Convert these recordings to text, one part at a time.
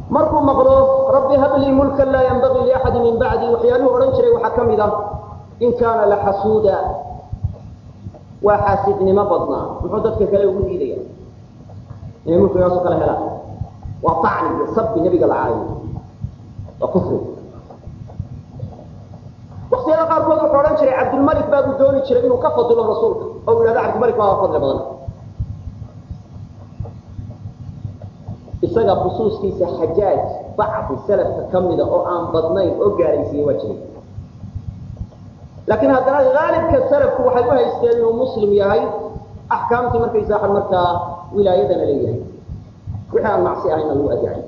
markuu maqlo rabbi hablii mulkan laa yanbagii liaxadi min bacdi waxyaaluhu odhan jiray waxaa ka mid ah in kaana laxasuuda waa xaasidnimo badnaa muxuu dadka kale ugu diidaya inay mulkigaasoo kale helaan waa tacni iyo sabbi nebiga la caayo waa kufri waktiyada qaarkood wuxuu odhan jiray cabdulmalik baabuu dooni jiray inuu ka fadilo rasuulka oo u yidhahdo cabdilmalik baa fadli badan isaga khusuuskiisa xajaaj bacdi salafka ka mida oo aan badnayn oo gaaraysiiyey waa jiray laakiin haddana haalibka salafku waxay u haysteen inuu muslim yahay axkaamtii markaysaa markaa wilaayadana leeyahay wixii aan macsi ahayna lagu adicay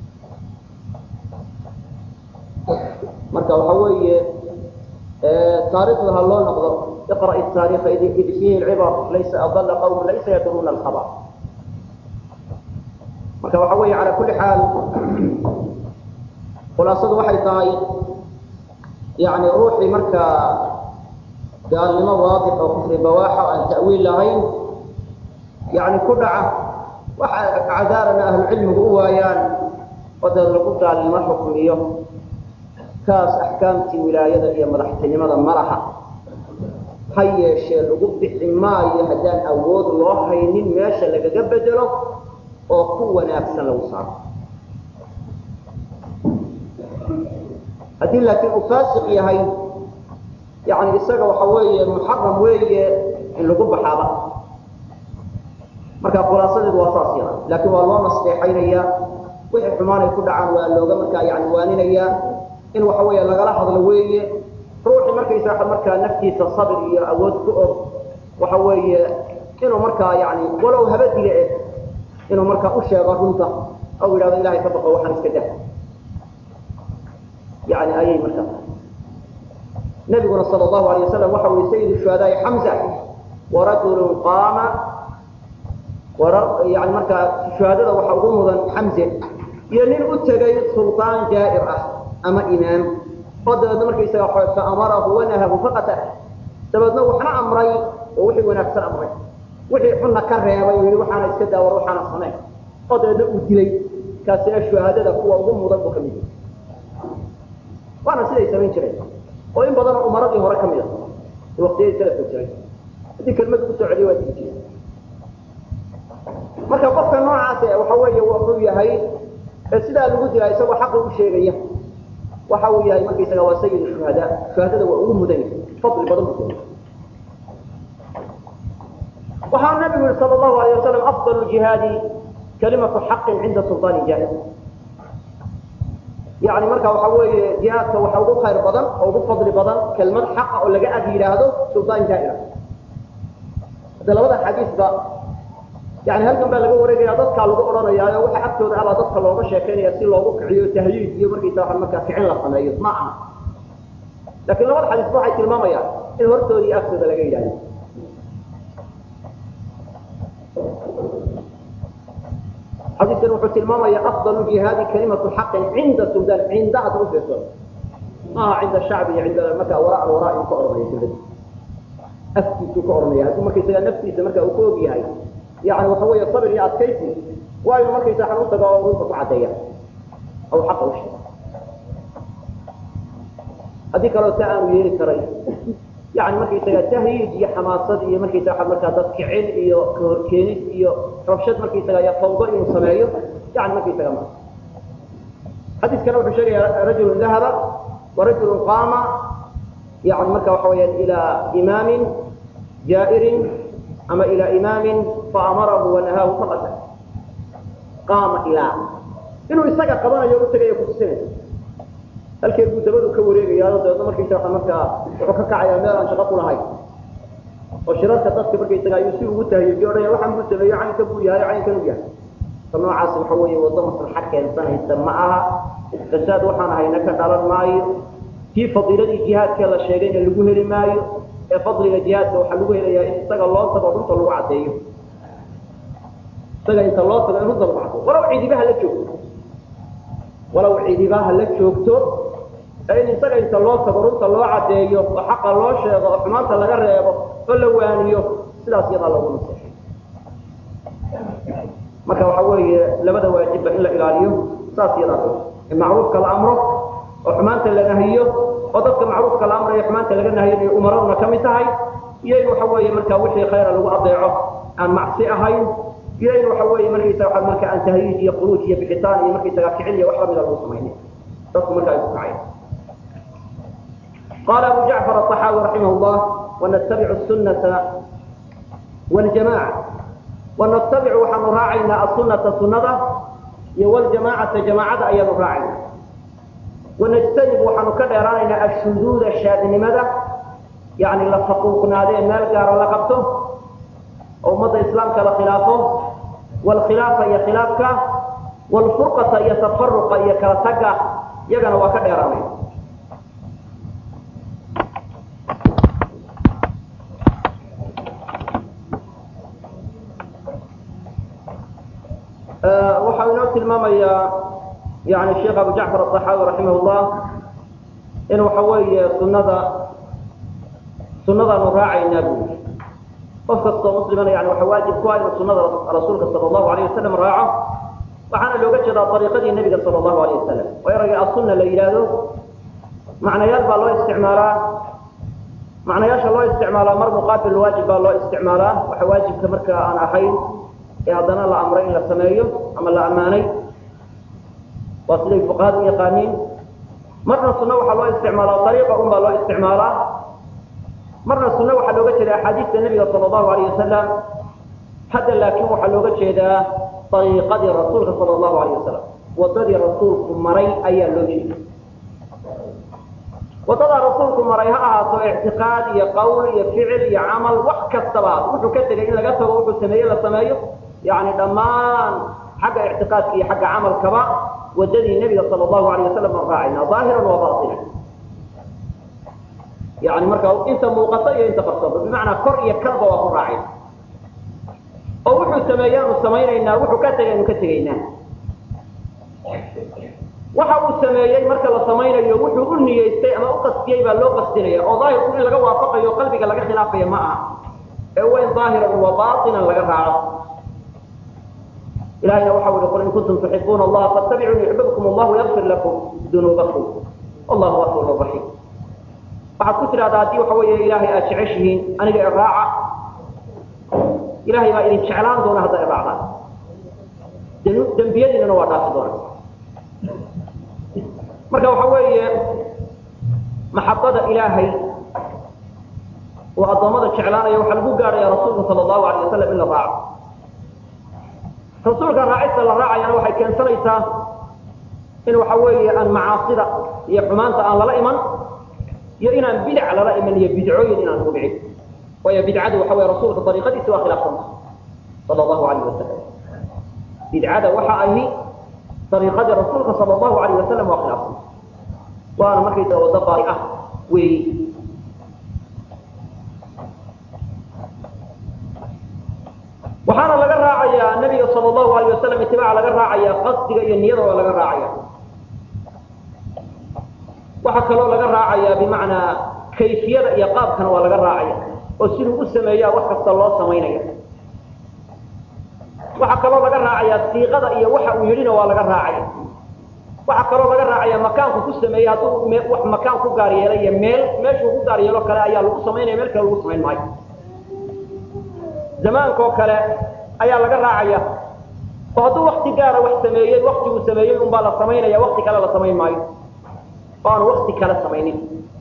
marka waxa weeye taariikhda ha loo noqdo iqra' taariikha id fiihi lcibar laysa adalla qawm laysa yadruuna alkhabar marka waxa weeye calaa kulli xaal khulaasadu waxay tahay yani ruuxii markaa gaalnimo waadix oo kufri bawaaxa aan ta'wiil lahayn yani ku dhaca waxa cadaarana ahlucilmigu u waayaan oo dee lagu gaalnimo xukmiyo kaas axkaamtii wilaayada iyo madaxtinimada ma laha ha yeeshee lagu bixi maayo haddaan awood loo haynin meesha lagaga bedelo oo ku wanaagsan lagu saaro haddii laakiin uu faasiq yahay yani isaga waxa weeye muxaram weeye in lagu baxaaba marka khulaasadeedu waa saas yada laakiin waa loo nasteexaynaya wixii xumaanay ku dhacaan waa looga markaa yani waaninaya in waxa weeye lagala hadlo weeye ruuxii markaysa markaa naftiisa sabir iyo awood ku og waxa weeye inuu markaa yani walow habadiga eh inuu markaa u sheego runta oo yidhahdo ilahay ka baqo waxaan iska dah yani ayay markaa nabiguna sal allahu alay wasalam waxa ui sayid shuhadaai xamza warajulun qaama yani markaa shuhadada waxa ugu mudan xamze iyo nin u tegay sulطaan jaa'ir ah ama imaam oo dabeedna markaysaga fa amarahu wanahahu faqata dabeedna waxna amray oo wixii wanaagsan amray wixii xunna ka reebay oo yihi waxaana iska daawar waxaana samayn oo dabeedna uu dilay kaasina shuhaadada kuwa ugu mudan buu ka mid yahay waana siday samayn jireen oo in badanoo umaradii hore ka mid a waktiyadii salafka jiray haddii kelmad ugu soo celiyo waa digi jire marka qofka noocaas waxa weeye wuxuu yahay ee sidaa lagu dilaa isagoo xaqa u sheegaya waxa uu yahay markaysaga waa sayid shuhada shuhadada waa ugu mudan yahay fadli badan buu keenay waxaa nabigu yihi sal allahu alayh wasalam afdal jihaadi kalimatu xaqin cinda sulطaani jaahil yani marka waxa weeye jihaadka waxa ugu khayr badan oo ugu fadli badan kelmad xaqa oo laga ag yidhaahdo sulطaan jaahila hadda labada xadiisba yani halkan baa laga wareegaya dadkaa lagu odhanayaayo waxa agtooda abaa dadka looga sheekaynaya si loogu kiciyo tahyiid iyo markaysa waa markaa kicin la sameeyo ma aha lakin labada xadiisba waxay tilmaamayaan in hortooda iyo agtooda laga yidhahdo xadiiskan wuxuu tilmaamaya afdal jihaadi kalimatu xaqin cinda suldan cinda hadda u fiirso maaha cinda shacbi iyo cinda markaa wara alwaraa inuu ka odhanaya dawladda afkiisuu ka odhanaya hadduu markaysaga naftiisa marka uu ka og yahay yani waxa weeye sabir iyo adkaysi waa inu markaysa xan u tago oo runta ku caddeeya aw xaqa u sheego haddii kaleo ta aanu yeeli karay yani markaysaga tahyiid iyo xamaasad iyo markaysaga markaa dad kicin iyo kahorkeenid iyo rabshad markaysaga iyo fawdo inuu sameeyo yani markaysaga ma xadiiskana wuxuu sheegaya rajulun dahaba warajulun qaama yani marka waxa weyaan ilaa imaamin jaa'irin ama ilaa imaamin faamarahu wanahaahu faqata qaama ilaa inuu isaga qabanayo u tagayo kutusinaysa halkeed buu dabadu ka wareegayaa dabeedna markaysa markaa wuxuu ka kacayaa meel aan shaqo ku lahayn oo shirarka dadka markaysaga ayuu si ugu tahiyey odhaya waxaan buu sameeyo caynka buu yahay caynkan u yahay ta noocaas waxa weeye waddo maslaxa keensanaysa ma aha fasaad waxaan hayna ka dhalan maayo tii fadiiladii jihaadkee la sheegayna lagu heli maayo ee fadliga jihaadka waxaa lagu helayaa in isaga loo tago runta lagu caddeeyo isaga inta loo tago in runta lagu caddeeyo walow ciidibaha la joogto walow ciidibaha la joogto ee in isaga inta loo tago runta loo caddeeyo oo xaqa loo sheego oo xumaanta laga reebo oo la waaniyo sidaas iyadaa lagu naseexay marka waxa weeye labada waajibba in la ilaaliyo saas yadaa in macruufka la amro oo xumaanta la nahiyo oo dadka macruufka la amrayo xumaanta laga nahiyo umaraduna ka mid tahay iyo in waxa weeye marka wixii khayra lagu adeeco aan macsi ahayn iyo in waxa weeye markaysaga waxa marka aan tahriij iyo khuruuj iyo bixitaan iyo markaysaga kicin iyo wax lamida lagu samaynin dadku marka ay ku kaceen قال أبو جعفر الطحاوي رحمه الله ونتبع السنة والجماعة ونتبع وحن راعينا السنة سنة والجماعة جماعة أيضا راعينا ونجتنب وحن كدرانا الشذوذ الشاذ لماذا يعني لفقوقنا ذي مال قال لقبته أو مضى إسلام كلا خلافه والخلافة هي خلافك والفرقة هي تفرق هي كالتقى يغنى وكدرانا waxaa inoo tilmaamayaa yani sheekh abu jacfar aلطaxaawi raximah اllah in waxa weeye sunada sunadaanu raacaynaa bui qof kastoo muslimana yani waxa waajib ku ah inuu sunada rasuulka sala allahu alayh wasalam raaco waxaana looga jeedaa ariiqadii nebiga sala allahu alayh wasalam oo erayga asunna la yidhaahdo macnayaal baa loo isticmaalaa macnayaasha loo isticmaalaa mar muqaabil waajib baa loo isticmaalaa waxa waajibka marka aan ahayn ee haddana la amray in la sameeyo ama la ammaanay waa siday fuqahadu u yaqaaniin marna sunno waxaa loo isticmaalaa ariiqa un baa loo isticmaalaa marna sunno waxaa looga jeeda axaadiista nebiga sala allahu alayh wasalam hadda laakiin waxaa looga jeedaa ariiqadii rasuulka sala allahu alayh wasalam wadadii rasuulku maray ayaa loo jeeda wadadaa rasuulku maray ha ahaato ictiqaad iyo qowl iyo ficil iyo camal wax kastaba wuxuu ka tegay in laga tago wuxuu sameeye la sameeyo yani dhammaan xagga ictiqaadka iyo xagga camalkaba wadadii nebiga sala allahu alayh wasalam aan raacayna ظaahiran wa baطinan yani marka inta muuqato iyo inta qarsooba bimacnaa kor iyo kalba waa ku raacayna oo wuxuu sameeyaanu samaynaynaa wuxuu ka tegay anu ka tegaynaa waxa uu sameeyey marka la samaynayo wuxuu u niyeystay ama u qastiyey baa loo qastinaya oo daahirku in laga waafaqayo qalbiga laga khilaafaya ma aha ee waa in daahiran wa baطinan laga raaco ilahayna waxa ui qul in kuntum tuxibuuna allaha faاtabicuni yuxbibkum allahu yagfir lakum dunuubakum wallahu gafur raxiim waxaad ku tidhahdaa haddii waxa weeye ilaahay aad jeceshihiin aniga iraaca ilahay baa idin jeclaan doona hadda iraacdaan dembiyadiinana waa dhaafi doona marka waxa weeye maxabada ilaahay oo addoommada jeclaanaya waxaa lagu gaadhaya rasuulka sala allahu alay wasalam in la raaco rasuulka raacista la raacayana waxay keensanaysaa in waxa weeye aan macaasida iyo xumaanta aan lala iman iyo inaan bidac lala iman iyo bidcooyin inaan ku dhicin waayo bidcadu waxa weye rasuulka dariiqadiisi waa khilaafsanta sala allahu alayh wasalam bidcada waxa ahi dariiqadii rasuulka sala allahu alayh wasalam waa khilaafsanta waana markaysa waddo baari ah weeyi waxaana laga raacayaa nabiga sal allahu alayh wasalam itibaaca laga raacaya qasdiga iyo niyada waa laga raacaya waxaa kaloo laga raacaya bimacnaa kayfiyada iyo qaabkana waa laga raacaya oo siduu u sameeyaa wax kasta loo samaynaya waxaa kaloo laga raacaya siiqada iyo waxa uu yidhina waa laga raacaya waxaa kaloo laga raacaya makaanku ku sameeyey hadduu wax makaan ku gaar yeelay iyo meel meeshuu ku gaar yeelo kale ayaa lagu samaynaya meel kale lagu samayn maayo zamaankoo kale ayaa laga raacaya oo hadduu wakti gaara wax sameeyey waktiguu sameeyey unbaa la samaynaya wakti kale la samayn maayo oo aanu wakti kale samaynin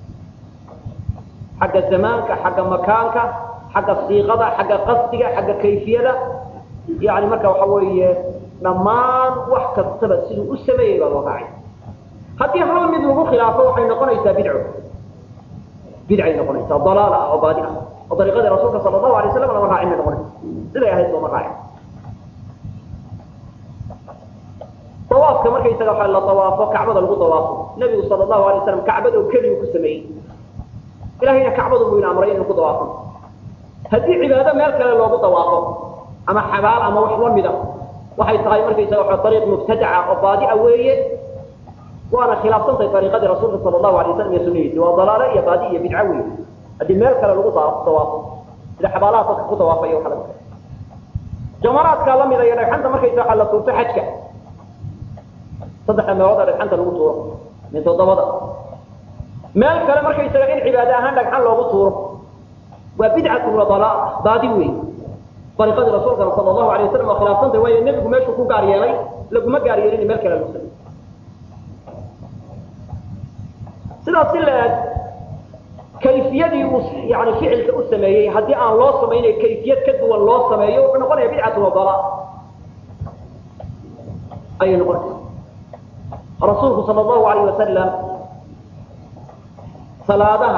xagga zamaanka xagga makaanka xagga siiqada xagga qasdiga xagga kayfiyada yani marka waxa weeye dhammaan wax kastaba siduu u sameeyey baa loo raacay haddii hal mid lagu khilaafo waxay noqonaysaa bidco bidcay noqonaysaa dalaala ah oo baadi ah oo dariiqadii rasuulka sala allahu alay waslam lama raacin bay noqonaysa siday ahayd looma raacin dawaafka markaysaga waxa la dawaafo kacbada lagu dawaafo nebigu sala allahu alay wasalam kacbada oo keliyu ku sameeyey ilahayna kacbadu buu ina amray inuu ku dawaafo haddii cibaado meel kale loogu dawaafo ama xabaal ama wax la mida waxay tahay markaysaga waxa ariiq mubtadaca oo baadi a weeye waana khilaafsantahay ariiqadii rasuulka sala allahu alay wasalam iyo sunadiisi waa dalaale iyo baadi iyo bidco weeye haddii meel kale lagu dawaafo sida xabaalaha dadka ku dawaafaya waxa laga jamaraadkaa lamida iyo dhagxanta markaysa waxa la tuurto xajka saddexda meelooda dhagxanta lagu tuuro min toddobada meel kale markaysaga in cibaade ahaan dhagxan loogu tuuro waa bidcatu wa dalaa baadi wey dariiqadii rasuulkana sala allahu alay wasalam waa khilaafsantay waayo nebigu meeshuu ku gaar yeelay laguma gaar yeelin meel kale lagu samey sidaas si la-eg kayfiyadii uu yani ficilka u sameeyey haddii aan loo samaynayo kayfiyad ka duwan loo sameeyo wuxuu noqonaya bidcatu wa dalaa ayay noqonaysa rasuulku sala allahu alayh wasalam salaadaha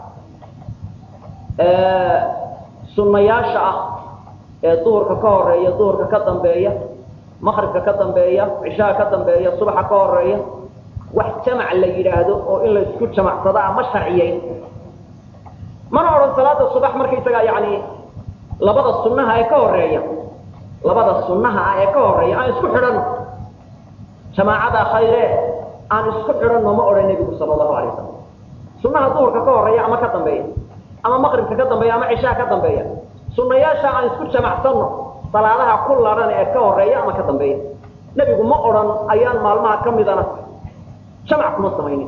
sunnayaasha ah ee duhurka ka horeeya duhurka ka dambeeya maqribka ka dambeeya cishaha ka dambeeya subaxa ka horeeya wax jamac la yidhaahdo oo in la isku jamacsadaa ma sharciyeyn mana odhan salaada subax markaysagaa yani labada sunnaha ee ka horeeya labada sunnaha ah ee ka horeeya aan isku xidhanno jamaacada khayre aan isku xidhanno ma odhan nebigu sala allahu alay wasalam sunnaha duhurka ka horeeya ama ka dambeeya ama maqribka ka dambeeya ama cishaha ka dambeeya sunnayaasha aan isku jamacsanno salaadaha ku ladhan ee ka horeeya ama ka dambeeya nebigu ma odhan ayaan maalmaha ka midana jamac kuma samaynin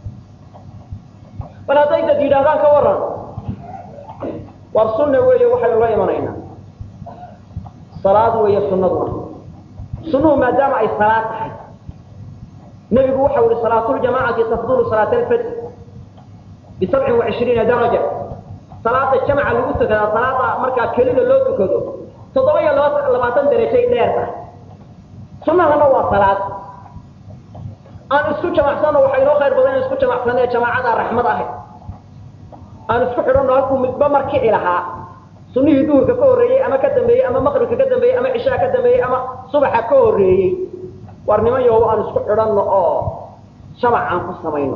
bal hadday dad yidhahdaan ka waran war sunna weeye waxaynu la imanaynaa salaad weeye sunnaduna sunnuhu maadaama ay salaad tahay nebigu waxau ihi salaatuljamaacati tafdulu salaat alfajr bisabcin wacishriina daraja salaada jamca lagu tukadaa salaada markaa kelida loo tukado toddoba iyo laba labaatan darajay dheer tahay sunnahana waa salaad aan isku jamacsanno waxaa inoo khayr badan in isku jamacsanno ee jamaacada raxmad ahayd aan isku xidhanno halkuu midba markici lahaa sunnihii duhurka ka horreeyey ama ka dambeeyey ama maqribka ka dambeeyey ama cishaha ka dambeeyey ama subaxa ka horreeyey war niman yow aan isku xidhanno oo jamac aan ku samayno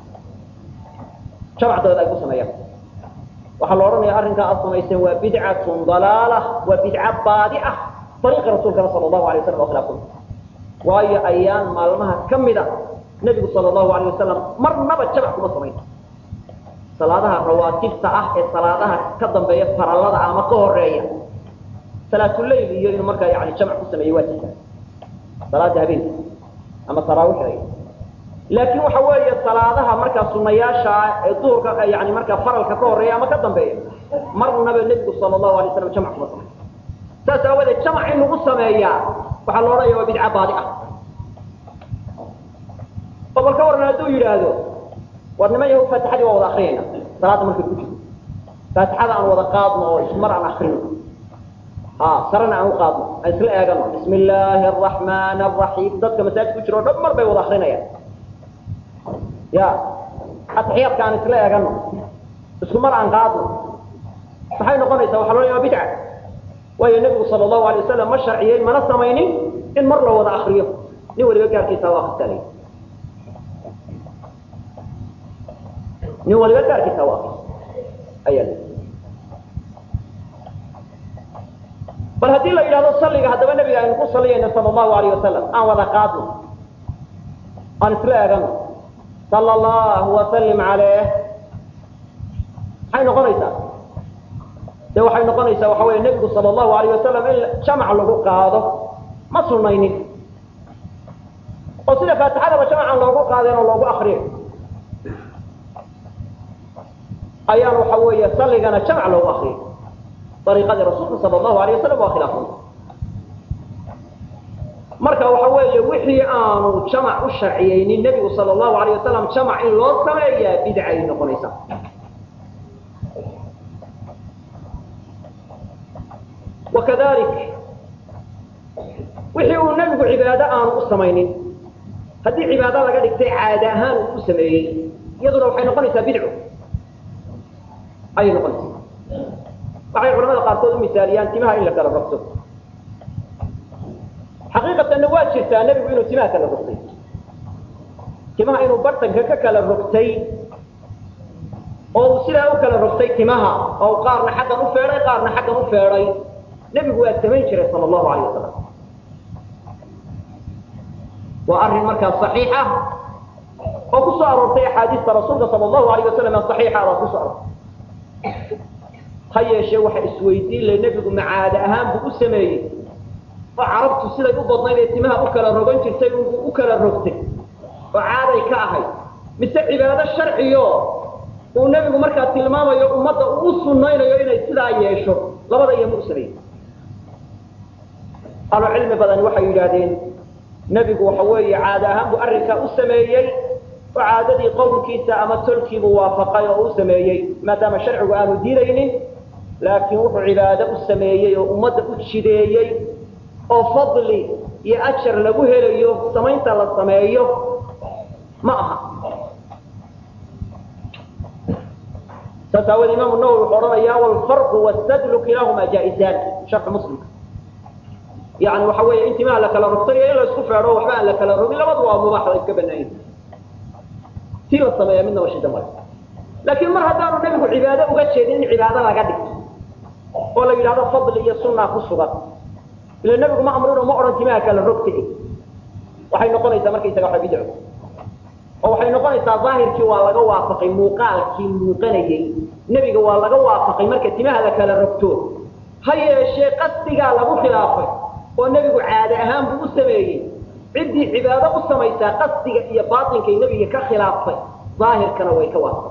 jamac dabeed ay ku sameeyaan waxaa la odhanaya arrinkaa aad samayseen waa bidcatun dalaala waa bidca baadi ah ariiqa rasuulkana sala allahu alay waslam oo khilaafsan waayo ayaan maalmaha ka mida nebigu sala allahu alayh wasalam marnaba jamac kuma samayn salaadaha rawaatibta ah ee salaadaha ka dambeeya farallada ama ka horeeya salaatuleyl iyo inuu markaa yani jamac ku sameeyo waa jirta salaada habeenka ama taraawixa laakiin waxa weeye salaadaha markaa sunayaasha ee duhurka yani markaa faralka ka horeeya ama ka dambeeya marnaba nebigu sala allahu alay slam jamac kuma samayn saas aawadeed jamac in lagu sameeyaa waxaa la odhanaya waa bidca baadi ah oo bal ka waran hadduu yidhaahdo war niman yahu faatixadii waa wada akriyayna salaada markay ku jirto faatixada aan wada qaadno oo ismar aan akrino ha sarena aan u qaadno aan isla eegano bismi illaahi araxmaan araxiim dadka masaajid ku jiro o dhan mar bay wada akrinayaan ya atixiyaadka aan isla eegano isku mar aan qaadno maxay noqonaysaa waxa loo waa bidca waayo nebigu sala allahu alay wasalam ma sharciyey mana samaynin in mar la wada akriyo nin waliba gaarkiisa waa akristaalay nin waliba gaarkiisa waa akris ayaa bal haddii la yidhahdo salliga haddaba nebiga aynu ku saliyayno sala allahu alayh wasalam aan wada qaadno aan isla eegano sala allahu wasalim caleyh maxay noqonaysaa de waxay noqonaysaa waxa weeye nebigu sala allahu alayh wasalam in jamac lagu qaado ma sunaynin oo sida faatixadaba jamacan loogu qaadeen oo loogu akriyo ayaan waxa weeye salligana jamac loogu akriyo ariiqadii rasuulka sala allahu alayh wasalam waa khilaafsan marka waxa weeye wixii aanu jamac u sharciyeynin nebigu sala allahu alayh wasalam jamac in loo sameeyaa bidcay noqonaysaa wakadalik wixii uu nebigu cibaado aanu u samaynin haddii cibaado laga dhigtay caada ahaan uu u sameeyey iyaduna waxay noqonaysaa bidco ayay noqonaysaa waxay culamada qaarkood u misaaliyaan timaha in la kala rogto xaqiiqatanna waa jirtaa nebigu inuu timaha kala rogtay timaha inuu bartanka ka kala rogtay oo uu sidaa u kala rogtay timaha oo qaarna xaggan u feedhay qaarna xaggan u feedhay nebigu waa samayn jiray sala allahu alayh wasalam waa arrin markaa saxiixa oo ku soo aroortay axaadiista rasuulka sala allahu alayh wasalam ee saxiixa baa ku soo aroortay ha yeeshee waxa isweydiin le nebigu macaada ahaan buu u sameeyey oo carabtu siday u badnayd ee timaha u kala rogan jirtay u kala rogtay oo caaday ka ahayd mise cibaado sharciyo uu nebigu markaa tilmaamayo ummadda uu u sunnaynayo inay sidaa yeesho labada iyo mu sameeyey ahlu cilmi badani waxay yidhaahdeen nebigu waxa weeye caada ahaan buu arrinkaa u sameeyey oo caadadii qowlkiisa ama tolkiibuu waafaqay oo u sameeyey maadaama sharcigu aanu diidaynin laakiin wuxuu cibaado u sameeyey oo ummadda u jideeyey oo fadli iyo ajar lagu helayo samaynta la sameeyo ma aha saas aawade imaamu nawowi wuxuu odhanayaa walfarqu wastadlu kilaahumaa jaa-isaan sharxu muslimka yani waxa weeye in timaha la kala rogtay iyo in la isku feedho waxba aan la kala rogin labadu waa mubaax la iska banaayin tii la sameeya midnaba shida male laakiin mar haddaanu nebigu cibaado uga jeedin in cibaado laga dhigto oo la yidhahdo fadli iyo sunaa ku sugan ila nebigu ma amrino ma odhan timaha kala rogta waxay noqonaysaa markaysaga waa bidco oo waxay noqonaysaa daahirkii waa laga waafaqay muuqaalkii muuqanayey nebiga waa laga waafaqay marka timaha la kala rogto ha yeeshee qasdigaa lagu khilaafay oo nebigu caade ahaan buu u sameeyey ciddii cibaado u samaysaa qasdiga iyo baatinkay nebiga ka khilaaftay daahirkana way ka waafaqay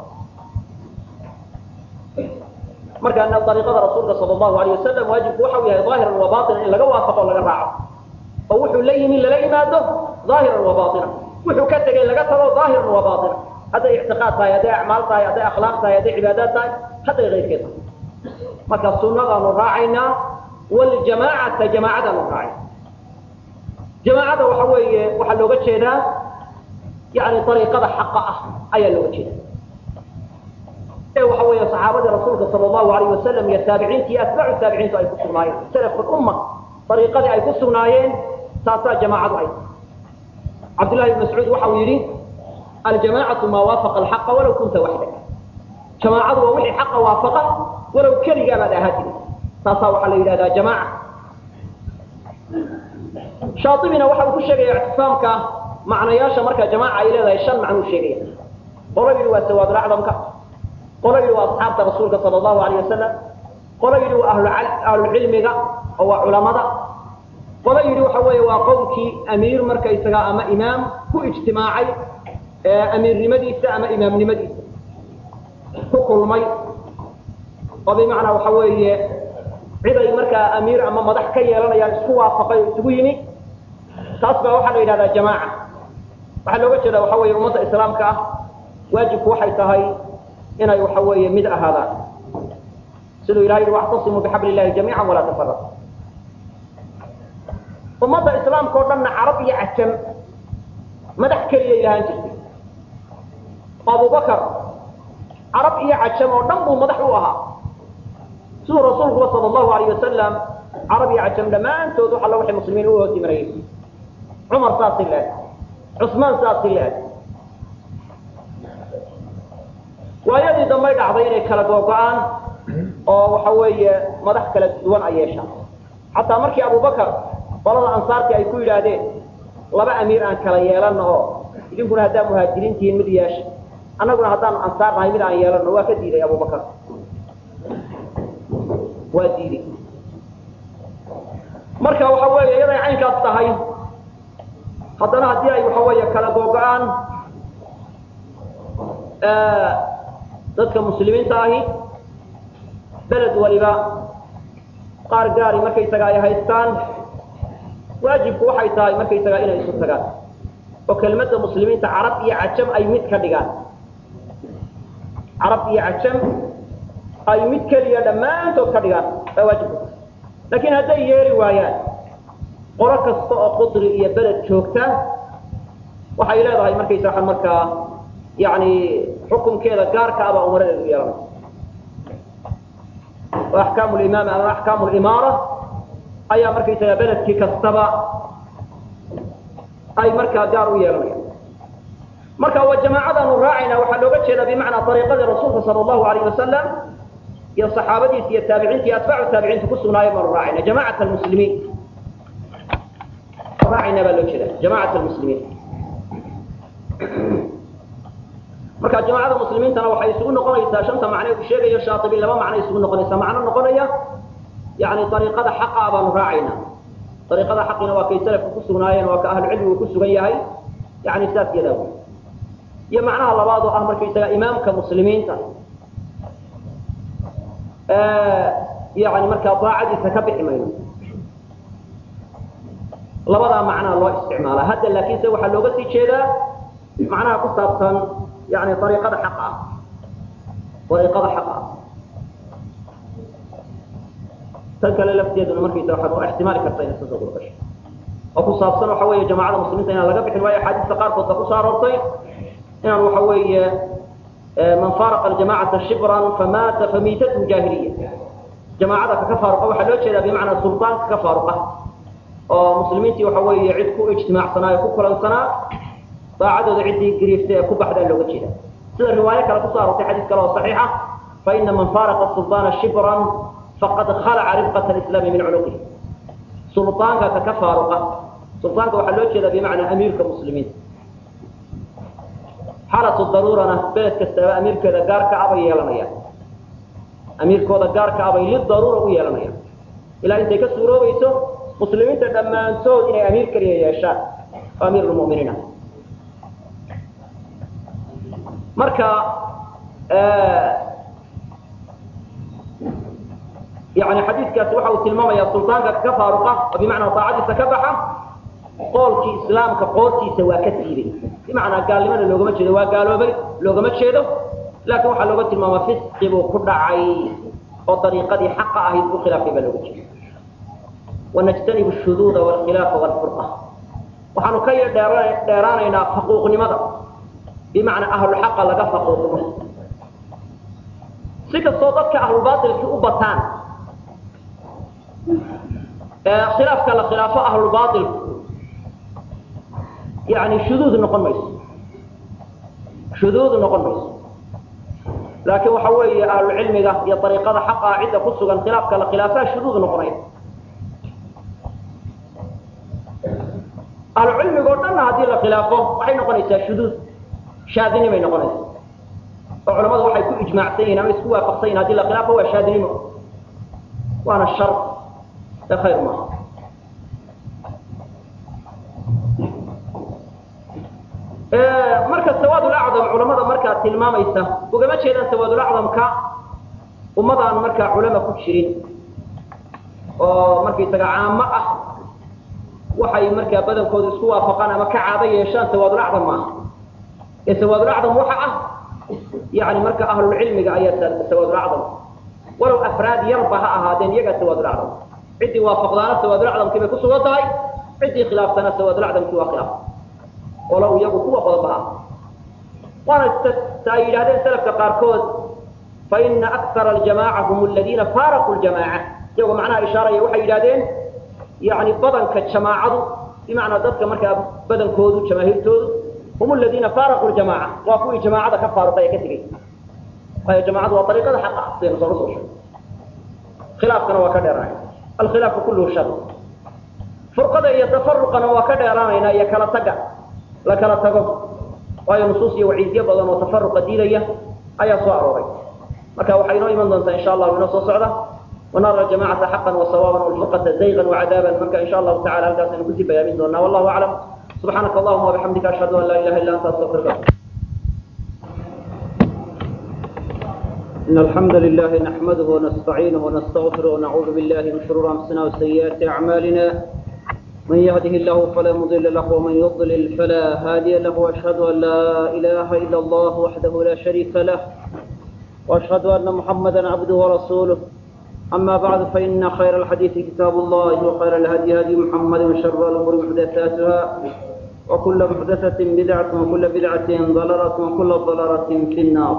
markaana ariiqada rasuulka sal allahu alayh wasalam waajibku waxau yahay daahiran wa baatinan in laga waafaqo o laga raaco oo wuxuu la yimi lala yimaado daahiran wa baatina wuxuu ka tegay laga tago daahiran wa baatina hadday ictiqaad tahay hadday acmaal tahay hadday akhlaaq tahay hadday cibaadaad tahay hadday keyrkeed tahay marka sunadaanu raacaynaa waljamaacata jamaacadaanu raacayna jamaacada waxa weeye waxaa looga jeedaa yani ariiqada xaqa ah ayaa looga jeeda ee waxa weeye saxaabadii rasuulka sal allahu alayh wasalam iyo taabiciinta iyo atbaacu taabiciintu ay ku sugnaayeen salaf umma ariiqadii ay ku sugnaayeen taasaa jamaacadu ay cabdullahi ibn mascuud waxa uu yidhi aljamaacatu maa waafaqa alxaqa walaw kunta waxdak jamaacadu waa wixii xaqa waafaqa walow keligaa baad ahaa jiri taasaa waxaa la yidhahdaa jamaaca shaaibina waxa uu ku sheegaya ictisaamka macnayaasha marka jamaaca ay leedahay shan macnuu sheegaya qolo yidhi waa sawaadulacdamka qolo yidhi waa asxaabta rasuulka sala allahu alayh wasalam qolo yidhi waa ahlulcilmiga oo waa culamada qolo yidhi waxa weeye waa qowlkii amiir markaysaga ama imaam ku ijtimaacay amiirnimadiisa ama imaamnimadiisa ku kulmay oo bimacnaa waxa weeye cid ay markaa amiir ama madax ka yeelanayaan isku waafaqay oo isugu yimi taas baa waxaa la yidhahdaa jamaaca waxaa looga jeeda waxa weeye ummadda islaamka ah waajibku waxay tahay inay waxa weeye mid ahaadaan siduu ilahay yihi wactasimuu bixabli illahi jamiica walaa tafaraq ummadda islaamka oo dhanna carab iyo cajam madax keliyay lahaan jirtay abubakar carab iyo cajam oo dhan buu madax u ahaa siduu rasuulkuba sal allahu alayh wasalam carab iyo cajam dhammaantood wax alla waxay muslimiin u hooti marayay cumar saasi leeg cusmaan saasi leeg waayadii dambay dhacday inay kala googo-aan oo waxa weeye madax kala duwan ay yeeshaan xataa markii abubakar qolada ansaartii ay ku yidhaahdeen laba amiir aan kala yeelano oo idinkuna haddaa muhaajiriin tihiin mid yeesha annaguna haddaanu ansaar nahay mid aan yeelano waa ka diiday abubakar waa diiday marka waxa weeye iyaday caynkaas tahay haddana haddii ay waxa weeye kala googo-aan dadka muslimiinta ahi beled waliba qaar gaari markaysaga ay haystaan waajibku waxay tahay markaysaga inay isu tagaan oo kelmadda muslimiinta carab iyo cajam ay mid ka dhigaan carab iyo cajam ay mid keliya dhammaantood ka dhigaan baa waajibku tahay laakiin hadday yeeli waayaan qolo kasta oo qudri iyo beled joogta waxay leedahay markaysaga markaa yani xukunkeeda gaarka abaa umaradeedu yeelanaysa oo axkaamu limaam ama axkaamu limaara ayaa markaysaga beledkii kastaba ay markaa gaar u yeelanayaan marka waa jamaacadaanu raacayna waxaa looga jeedaa bimacnaa ariiqadii rasuulka sala allahu alayh wasalam iyo saxaabadiisa iyo taabiciinta iyo atbaacu taabiciinta ku sugnaayo baanu raacayna jamacat almuslimiin raacayna baa loo jeeda jamacat almuslimiin marka jamacada muslimiintana waxay isugu noqonaysaa shanta macne uu sheegayo shaatibi laba macno isugu noqonaysaa macno noqonaya yani ariiqada xaqa baanu raacayna ariiqada xaqina waa kay salafku ku sugnaayeen waa ka ahlucilmigu ku sugan yahay yani saas yadaa wey iyo macnaha labaad oo ah markaysaga imaamka muslimiinta yani markaa daacadiisa ka bixi mayno labadaa macnaa loo isticmaala hadda laakiinse waxaa looga sii jeedaa macnaha ku saabsan yani ariiqada xaqa ah ariiqada xaqa ah tan kale lafteeduna markaysa waxaad oo ixtimaali karta inay sasoo gurgasho oo ku saabsan waxa weeye jamacada muslimiinta inaan laga bixin waayo axaadiista qaarkood ba kusoo aroortay inaan waxa weeye man faaraqa aljamacata shibran famaata famiitathu jaahiliya jamaacada kaka faaruqa waxaa loo jeedaa bimacnaa sultaanka ka faaruqa oo muslimiintii waxa weeye cid ku ijtimaacsanaa ee ku kulansanaa daacadooda ciddii gariiftay ee ku baxdaa looga jeeda sida riwaayo kale kusoo aroortay xadiis kale oo saxiixa faina man faaraqa sulطaana shibran faqad khalaca ribqat alislaami min cunuqihi sulطaanka kaka faaruqa sulطaanka waxaa loo jeedaa bimacnaa amiirka muslimiinta xaalatu daruurana beled kastaba amiirkeeda gaarka abay yeelanayaan amiirkooda gaarka abay lidaruura u yeelanayaan ilaa intay ka suuroobayso muslimiinta dhammaantood inay amiir keliya yeeshaan oo amiir lmuminiin ah marka yani xadiidkaasi waxa uu tilmaamaya sultaanka ka faaruqa oo bimacnaa daacadiisa ka baxa qoolkii islaamka qoortiisa waa ka siibay bimacnaa gaalnimada loogama jeedo waa gaaloobay loogama jeedo laakiin waxaa looga tilmaamaa fisqi buu ku dhacay oo dariiqadii xaqa ahayd buu khilaafay baa looga jeeda wanajtanibu shuduuda walkhilaafa walfurqa waxaanu ka dheeraanaynaa faquuqnimada bimacnaa ahlulxaqa laga faquuqno si kastoo dadka ahlulbaailkii u bataan khilaafka la khilaafo ahlulbaailku yani shuduud noqon mayso shuduud noqon mayso laakiin waxa weeye ahlucilmiga iyo ariiqada xaqa ah cidda ku sugan khilaafka la khilaafaa shuduud noqonaya ahlucilmiga o dhanna haddii la khilaafo waxay noqonaysaa shuduud shaadinimay noqonaysa oo culamadu waxay ku ijmaacsan yihin ama isku waafaqsan yihin hadii la khilaafo waa shaadinimo waana shar ee khayr maaha marka sawaadulacdam culamada markaa tilmaamaysa ugama jeedaan sawaadulacdamka ummadaan markaa culama ku jirin oo markaysaga caamo ah waxay markaa badankooda isku waafaqaan ama ka caado yeeshaan sawaadulacdam maaha ee sawaadulacdam waxa ah yani marka ahlulcilmiga ayaa sawaadulacdam walow afraad yarba ha ahaadeen iyagaa sawaadulacdam ciddii waafaqdaana sawaadulacdamkii bay kusugan tahay ciddii khilaaftana sawaadulacdamkii waa khilaaf walow iyagu kuwa badan ba ah waana ta ay yidhahdeen salafka qaarkood faina akara aljamaca hum aladiina faaraquu ljamaaca iyagoo macnaha ishaaraya waxay yidhahdeen yani badanka jamaacadu bimacnaa dadka markaa badankoodu jamaahiirtoodu hum aladiina faaraquu ljamaca waa kuwii jamaacada ka faaruqay ee ka tegey waayo jamaacadu waa ariiqada xaqa ah sidaynu soo usoo sheegay khilaafkana waa ka dheeraanay alkhilaafu kulluhu shar furqada iyo tafaruqana waa ka dheeraanaynaa iyo kala taga la kala tago waayo nusuus iyo waciidyo badan oo tafaruqa diidaya ayaa soo arooray marka waxay inoo iman doontaa insha allahu inoo soo socda ونرى الجماعة حقا وصوابا والفرقة زيغا وعذابا منك إن شاء الله تعالى هل كاسن كتب يامين دوننا والله أعلم سبحانك اللهم وبحمدك أشهد أن لا إله إلا أنت أستغفرك إن الحمد لله نحمده ونستعينه ونستغفره ونعوذ بالله من شرور أنفسنا وسيئات أعمالنا من يهده الله فلا مضل له ومن يضلل فلا هادي له وأشهد أن لا إله إلا الله وحده لا شريك له وأشهد أن محمدا عبده ورسوله أما بعد فإن خير الحديث كتاب الله وخير الهدي هدي محمد وشر الأمور محدثاتها وكل محدثة بدعة وكل بدعة ضلالة وكل ضلالة في النار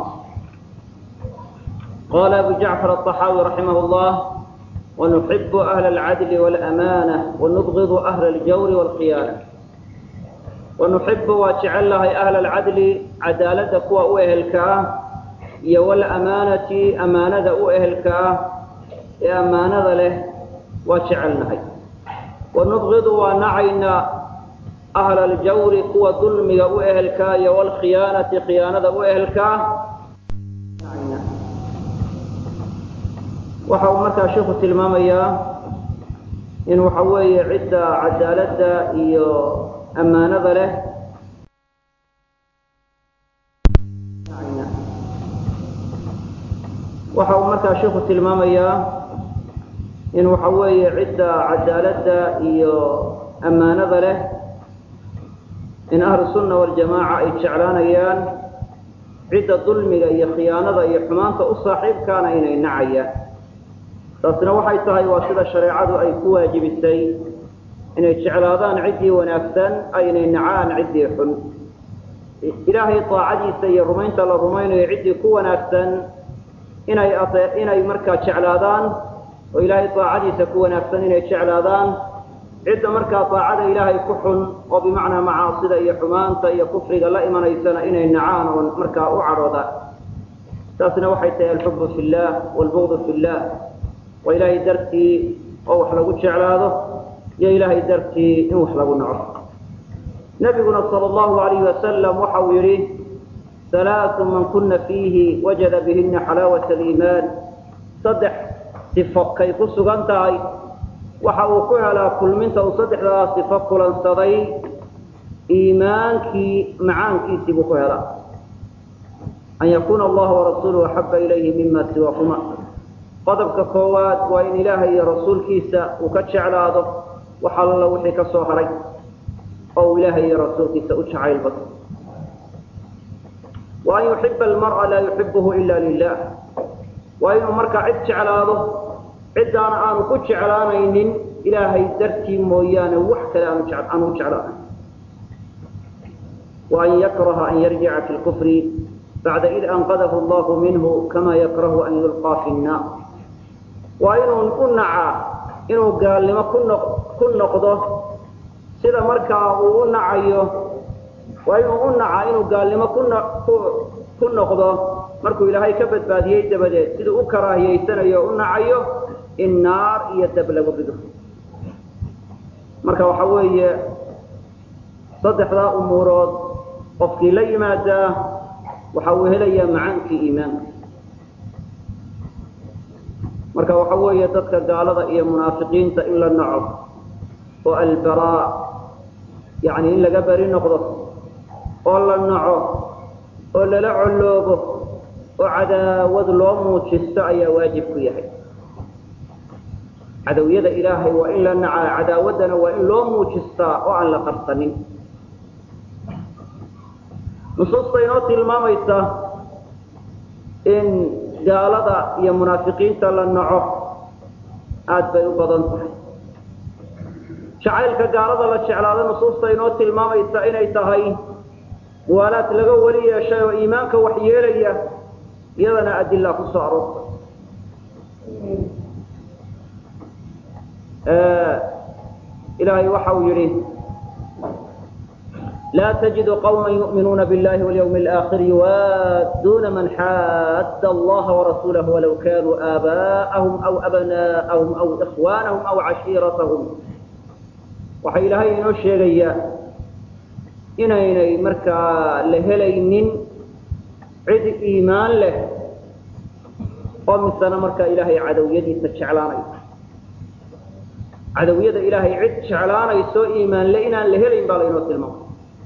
قال أبو جعفر الطحاوي رحمه الله ونحب أهل العدل والأمانة ونبغض أهل الجور والخيانة ونحب وجعلها أهل العدل عدالتك وأهلك والأمانة أمانة أهلك ee ammaanada leh waa jecelnahay wanubqidu waa nacaynaa ahla aljawri kuwa dulmiga u ehelkaa iyo walkhiyaanati khiyaanada u ehelkaa waxa uu markaa sheikhu tilmaamayaa in waxa weeye cidda cadaaladda iyo ammaanada leh waxa uu markaa sheikhu tilmaamayaa in waxa weeye cidda cadaaladda iyo ammaanada leh in ahlu sunna waljamaaca ay jeclaanayaan cidda dulmiga iyo khiyaanada iyo xumaanta u saaxiibkaana inay nacayaan taasina waxay tahay waa sida shareecadu ay ku waajibisay inay jeclaadaan ciddii wanaagsan aynay nacaan ciddii xun ilaahay daacadiisa iyo rumaynta la rumaynayo ciddii ku wanaagsan inay inay markaa jeclaadaan oo ilaahay daacadiisa ku wanaagsan inay jeclaadaan cidda markaa daacada ilaahay ku xun oo bimacnaa macaasida iyo xumaanta iyo kufriga la imanaysana inay nacaan oo markaa u cadhoodaan taasna waxay tahay alxubu fi llah waalbugdu fi llah waa ilaahay dartii oo wax lagu jeclaado iyo ilaahay dartii in wax lagu naco nabiguna sal allahu alayhi wasalam waxa uu yihi halaatu man kuna fiihi wajada bihina xalaawat aliimaan saddex sifo kay ku sugan tahay waxa uu ku helaa kulminta uu saddexdaa sifo kulansaday iimaankii macaankiisii buu ku helaa an yakuuna allaha warasuuluhu axaba ilayhi mima siwakuma qodobka koowaad waa in ilaahay iyo rasuulkiisa uu ka jeclaado wax alla wixii ka soo haray oo uu ilaahay iyo rasuulkiisa u jacayl bato wa an yuxiba almar'a laa yuxibuhu ila lilah waa inuu markaa cid jeclaado ciddaana aanu ku jeclaanaynin ilaahay dartii mooyaane wax kale aanu u jeclaanayn wa an yakraha an yarjica fi lkufri bacda id anqadahu allahu minhu kama yakrahu an yulqaa fi nnaar waa inuu u nacaa inuu gaalnimo ku noqdo sida markaa uu u nacayo waa inuu u nacaa inuu gaalnimo ku noqdo markuu ilaahay ka badbaadiyey dabadeed siduu u karaahiyeysanayo o u nacayo in naar iyo dab lagu rido marka waxa weeye saddexdaa umuurood qofkii la yimaadaa waxa uu helayaa macaankii iimaanka marka waxa weeye dadka gaalada iyo munaafiqiinta in la naco oo albaraa yani in laga beri noqdo oo la naco oo lala colloobo oo cadaawad loo muujisto ayaa waajib ku yahay cadawyada ilaahay waa in la nacaa cadaawaddana waa in loo muujistaa oo aan la qarsanin nusuusta inoo tilmaamaysa in gaalada iyo munaafiqiinta la naco aada bay u badan tahay jacaylka gaalada la jeclaado nusuusta inoo tilmaamaysa inay tahay muwaalaad laga weli yeeshay oo iimaanka wax yeelaya iyadana adila ku soo aroortay ilaahay waxa uu yihi laa تجد qوما يؤmiنuuna bالlahi واليوم الآخر يuwaaduna man xاad الlaha وrasuulah وalow kanuu آabاءهم أو أbناءهم أو إخوانهم أو عaشhiiرaتهم waxa ilaahay inoo sheegaya inaynay markaa la helaynin cid iimaan leh oo misena markaa ilaahay cadowyadiisa jeclaanaysa cadowyada ilaahay cid jeclaanayso iimaanle inaan la helayn baa laynoo tilmaamay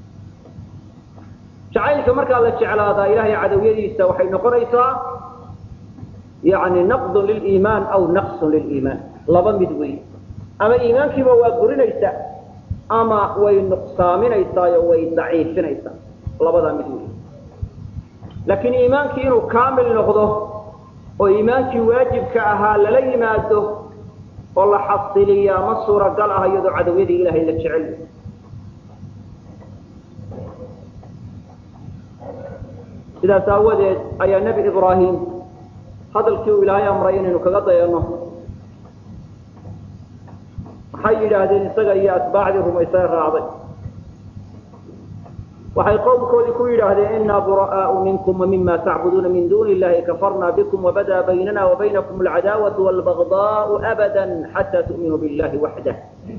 jacaylka markaa la jeclaadaa ilaahay cadowyadiisa waxay noqonaysaa yani naqdun liliimaan aw naqsun liliimaan laba mid wey ama iimaankiiba waa gurinaysaa ama way nuqsaaminaysaayo way daciifinaysaa labadaa mid wey laakiin iimaankii inuu kaamil noqdo oo iimaankii waajibka ahaa lala yimaado oo la xasiliyaa ma suuragal ah iyadoo cadowyadii ilaahay la jecel sidaas aawadeed ayaa nebi ibraahim hadalkii uu ilaahay amray inaynu kaga dayano waxay yidhaahdeen isaga iyo atbaacdii rumaysay raacday waxay qowmkoodii ku yidhaahdeen inaa bura'aau minkum wamima tacbuduuna min duni illahi kafarna bikum wabada baynana wabaynakum alcadaawatu walbagdaau abada xataa tu'minuu billahi waxdah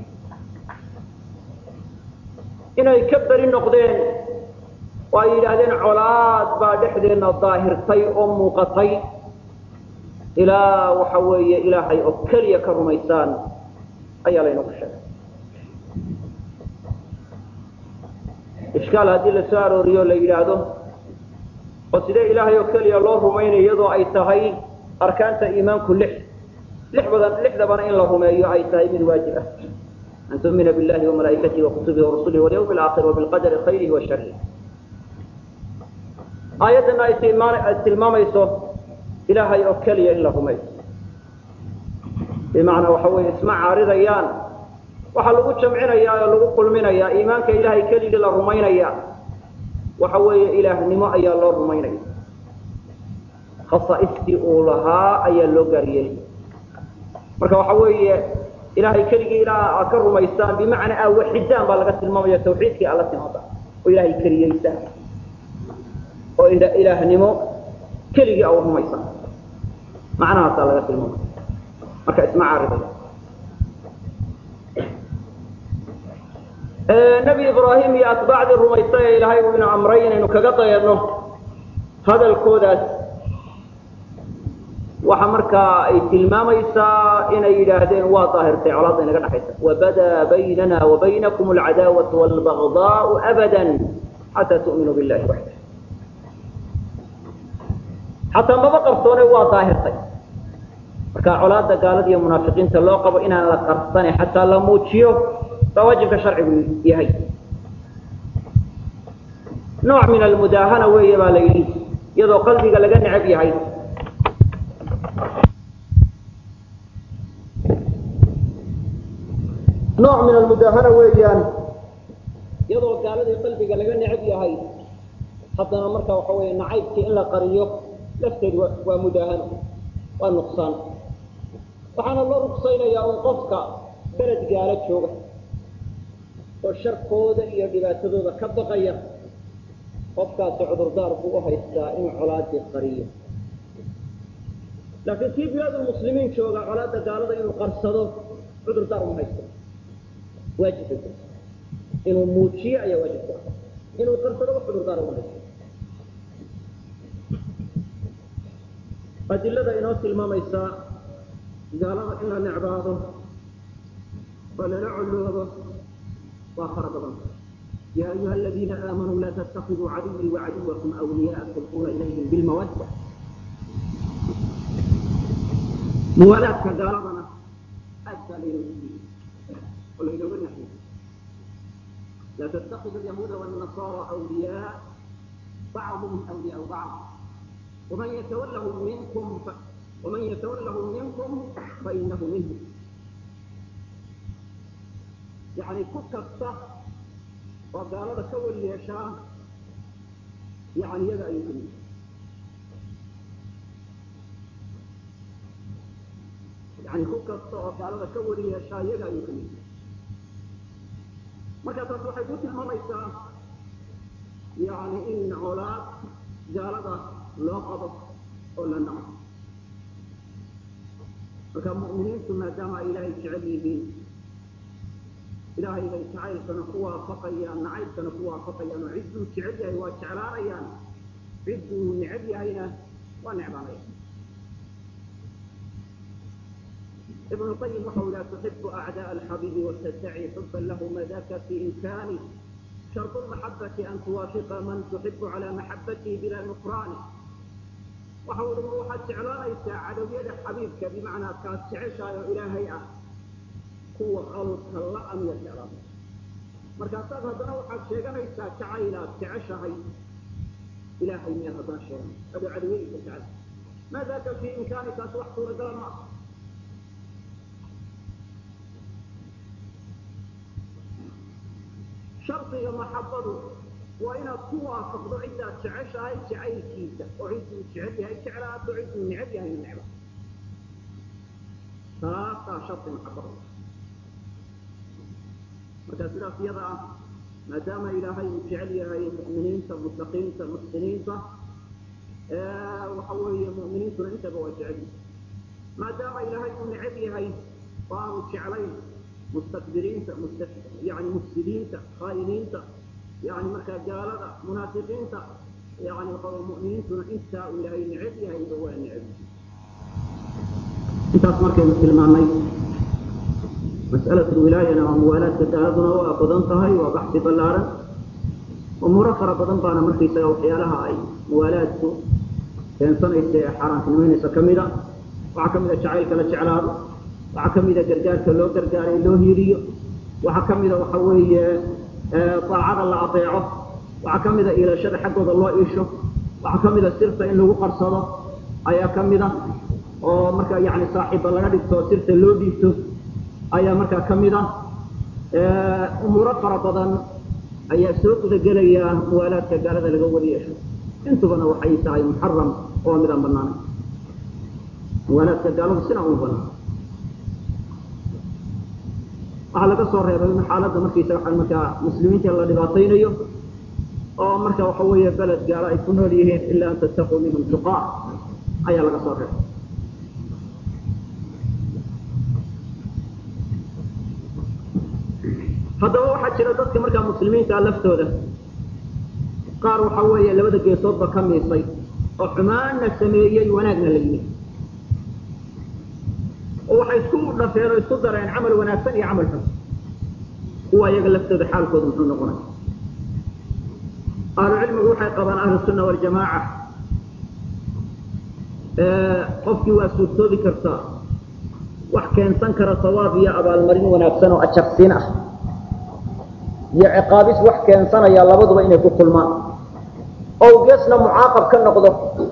inay ka beri noqdeen oo ay yidhaahdeen colaad baa dhexdeenna daahirtay oo muuqatay ilaa waxa weeye ilaahay oo keliya ka rumaysaan ayaa laynoogu sheegay ishkaal haddii la soo arooriyo o la yidhaahdo oo sidee ilaahay oo keliya loo rumaynay iyadoo ay tahay arkaanta iimaanku lix lix badan lixdabana in la rumeeyo ay tahay mid waajib ah an tu'mina billahi وamalaa'ikatihi وakutubihi وrasulihi واlyوم الآkhir وبالqadri khayrihi وasharihi aayaddana ay tilmaan ay tilmaamayso ilaahay oo keliya in la rumeeyo bimacnaa waxa weeye isma caaridayaan waxaa lagu jamcinayaa oo lagu kulminayaa iimaanka ilaahay keligii la rumaynaya waxa weeye ilaahnimo ayaa loo rumaynaya khasaaistii uu lahaa ayaa loo gaariyey marka waxa weeye ilaahay keligii ilaa aad ka rumaysaan bimacnaa aa waxidaan baa laga tilmaamaya tawxiidkii alla timaada oo ilaahay keliyeysaan oo ilaahnimo keligii aa rumaysaan macnahaasaa laga tilmaamaya marka isma caaridaya nebi ibraahim iyo atbaacdii rumaystay ee ilaahay uu ina amray inaynu kaga dayadno hadalkoodaas waxa markaa ay tilmaamaysaa inay yidhaahdeen waa daahirtay colaadda inaga dhexaysa wabadaa baynana wabaynakum alcadaawatu waalbagdaau abada xataa tu'minuu billahi waxda xataa maba qarsoone waa daahirtay marka colaadda gaalada iyo munaafiqiinta loo qabo inaan la qarsane xataa la muujiyo baa waajibka sharcigu yahay nooc min almudaahana weeye baa la yidhi iyadoo qalbiga laga necab yahay nooc min almudaahana weeyaan iyadoo gaaladii qalbiga laga necab yahay haddana marka waxa weeye nacaybkii in la qariyo lafteed wa waa mudaahano waa nuqsaan waxaana loo rugsaynayaa un qofka beled gaalo jooga oo sharkooda iyo dhibaatadooda ka baqaya qofkaasi cudurdaar buu u haystaa inuu colaadii qariyo laakiin kii bilaadulmuslimiin jooga colaadda gaalada inuu qarsado cudurdaar uma haysto waajibka inuu muujiyo ayaa waajib ku ah inuu qarsado wax cudurdaar uma haysto adilada inoo tilmaamaysaa gaalada in la necbaado oo lala coloobo waa fara badan ya ayuha aladiina aamanuu laa tattakiduu caduwii wacaduwakum wliyaaa tulquuna ilayhim bilmawadda muwaalaadka gaaladana aad baa laynoogu yii oo laynooga naxyay laa tattakidu alyahuuda wاlnasaara wliyaa bacduhum wliyaau bacd waman yatawallahum minkum waman yatawallahum minkum fainahu minhum yani ku kasta oo gaalada ka weli yeeshaa yani iyaga ayuu kamid yani ku kasta oo gaalada ka weli yeeshaa iyaga ayuu kamid marka taas waxay ku tilmaamaysaa yani in colaad gaalada loo qabo oo la naco marka mu'miniintu maadaama ay ilaahay jecel yihiin ilaahay bay jacaylkana ku waafaqayaan nacaybkana ku waafaqayaan oo cidduu jecel yahay waa jeclaanayaan cidduu necab yahayna waa necbaanayaan ibn الqayim waxau iha tuxibu acdاء alxabiibi wtadaci xuba lahma daka fi imkani sharط الmaxabati an tuwaafiqa man tuxibu calى maxabatihi bila nufrani waxa ui ma waxaad jeclaanaysaa cadowyada xabiibka bimacnaa kaad jeceshahay oo ilaahay ah kuwa qalka la-a miyaad jeclaanaysa markaasaad haddana waxaad sheeganaysaa jacaylaad jeceshahay ilaahay miyaad haddana sheeganaysa adoo cadawadiisa jecel maa daka fi imkaani taasi wax suuragala ma ah shardiga maxabadu waa inaad ku waafaqdo ciddaad jeceshahay jacaylkiisa oo cidduu jecel yahay jeclaato cidduu necab yahay necba taasaa shardi maxabada marka sidaas iyada ah maadaama ilaahay uu jecel yahay mu'miniinta mutaqiinta muxsiniinta waxa weeye mu'miniintuna intaba waa jecel yahay maadaama ilaahay uu necab yahay oo aanu jeclayn mustakbiriinta yani mufsidiinta khaa'iniinta yani markaa gaalada munaafiqiinta yani waxa mu'miniintuna intaa uu ilaahay necab yahayba waa necab intaas markaynu tilmaanay mas'alatu lwilaayana waa muwaalaadka gaaladuna waa badan tahay waa baxsi ballaaran umuuro fara badan baana markaysaga waxyaalaha ay muwaalaadku keensanaysa ee xaaraantinimeynaysa ka mida waxaa ka mida jacaylka la jeclaado waxaa ka mida gargaarka loo gargaaray loo hiiliyo waxaa ka mida waxa weeye daacada la adeeco waxaa ka mida iilashada xaggooda loo iisho waxaa ka mida sirta in lagu qarsado ayaa ka mida oo marka yani saaxiibba laga dhigto sirta loo dhiibto ayaa markaa ka mida umuuro fara badan ayaa soo gudagelaya muwaalaadka gaalada laga wada yeesho intubana waxay tahay muxaram oo midaan banaanayn muwaalaadka gaaladu sina uma banaan waxaa laga soo reebay in xaaladda markaysa waxaa markaa muslimiinta la dhibaataynayo oo marka waxa weeye beled gaalo ay ku nool yihiin ilaa an tattaquu minhum tuqaa ayaa laga soo reebay haddaba waxaa jira dadka markaa muslimiinta laftooda qaar waxa weeye labada geesoodba ka miisay oo xumaanna sameeyey wanaagna la yimid oo waxay isku dhafeen oo isku dareen camal wanaagsan iyo camal xun kuwa iyaga laftooda xaalkooda muxuu noqonay ahlu cilmigu waxay qabaan ahlu sunna waljamaaca qofkii waa suurtoobi kartaa wax keensan kara sawaab iyo abaalmarin wanaagsan oo ajarsiin ah iyo ciqaabis wax keensanaya labaduba inay ku kulmaan oo geesna mucaaqab ka noqdo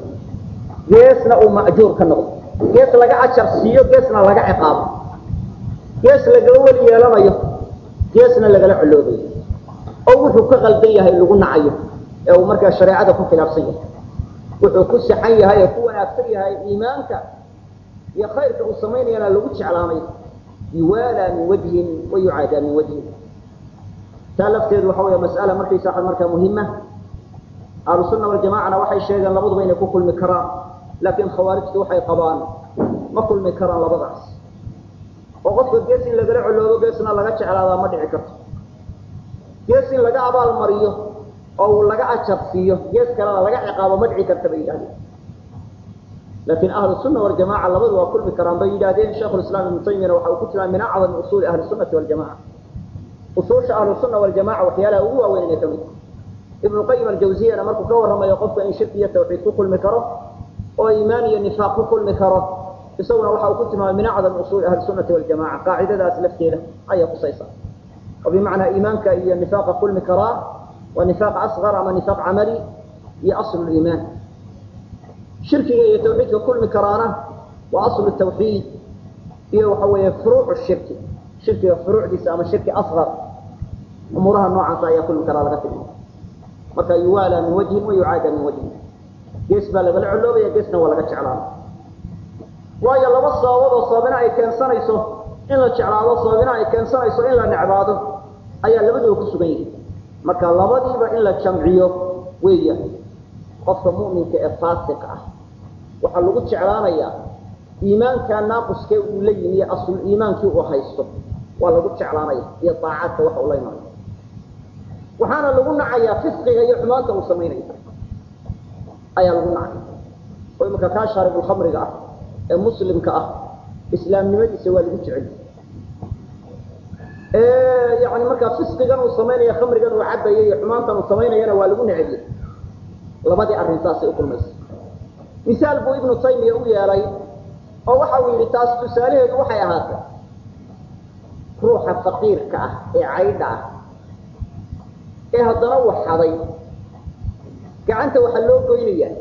geesna uu ma'juur ka noqdo gees laga ajar siiyo geesna laga ciqaabo gees lagala weli yeelanayo geesna lagala coloobayo oo wuxuu ka qaldan yahay lagu nacayo ee uu markaa shareecada ku khilaafsan yahay wuxuu ku saxan yahay ee ku wanaagsan yahay iimaanka iyo khayrka uu samaynayana lagu jeclaanayo yuwaalaa min wajhin wa yucaadaa min wajhin taa lafteedu waxa weya mas'ala markaysa markaa muhima ahlu sunna waljamacana waxay sheegeen labaduba inay ku kulmi karaan laakiin khawaarijtu waxay qabaan ma kulmi karaan labadaas oo qofka gees in lagala coloobo geesna laga jeclaadaa ma dhici karto gees in laga abaal mariyo oo uu laga ajar siiyo gees kalena laga ciqaabo ma dhici karta bay yidhahdeen laakiin ahlu sunna waljamaca labadu waa kulmi karaan bay yidhahdeen sheikhulislaam ibnu taymiyana waxa uu ku tilmaamay min acdami usuuli ahli sunnati waljamaca usuusha ahlu sunna waljamaca waxyaalaha ugu waaweyn inay ka mid ibnu qayim aljawziyana markuu ka warramayo qofka in shirki iyo tawxiid ku kulmi karo oo iimaan iyo nifaaq ku kulmi karo isaguna waxa uu ku tilmaamay min acdami usuuli ahli sunnati waljamaca qaacidadaas lafteeda ayaa kusaysa oo bimacnaa iimaanka iyo nifaaqa kulmi karaa waa nifaaq asqar ama nifaaq camali iyo aslu liimaan shirkiga iyo tawxiidka kulmi karaana waa aslu tawxiid iyo waxa weeye furuucu shirki shirkiga furuucdiisa ama shirki asqar umuuraha noocaasa ayaa kulmi karaa laga tilmaama marka yuwaalaa min wajhin wa yucaada min wajhin gees baa lagala coloobaya geesna waa laga jeclaana waayo laba sababood oo sababina ay keensanayso in la jeclaado sababina ay keensanayso in la necbaado ayaa labaduba ku sugan yihin marka labadiiba in la jamciyo weeya qofka mu'minka ee faasiq ah waxaa lagu jeclaanayaa iimaankaa naaquskee uu la yimi asul iimaankii uu haysto waa lagu jeclaanaya iyo daacaadka waxa uu la imaanaya waxaana lagu nacayaa fisqiga iyo xumaanta uu samaynayo ayaa lagu nacaya oo imanka kaa shaaribulkhamriga ah ee muslimka ah islaamnimadiisa waa lagu jecel yani markaa fisqigan uu samaynaya khamrigan uu cabaya iyo xumaantan uu samaynayana waa lagu necebiyey labadii arrin saasay ukulmaysa misaal buu ibnu taymiya u yeelay oo waxa uu yidhi taas tusaalaheedu waxay ahaatay ruuxa faqiirka ah ee caydha ah ee haddana waxaday gacanta waxaa loo goynayaa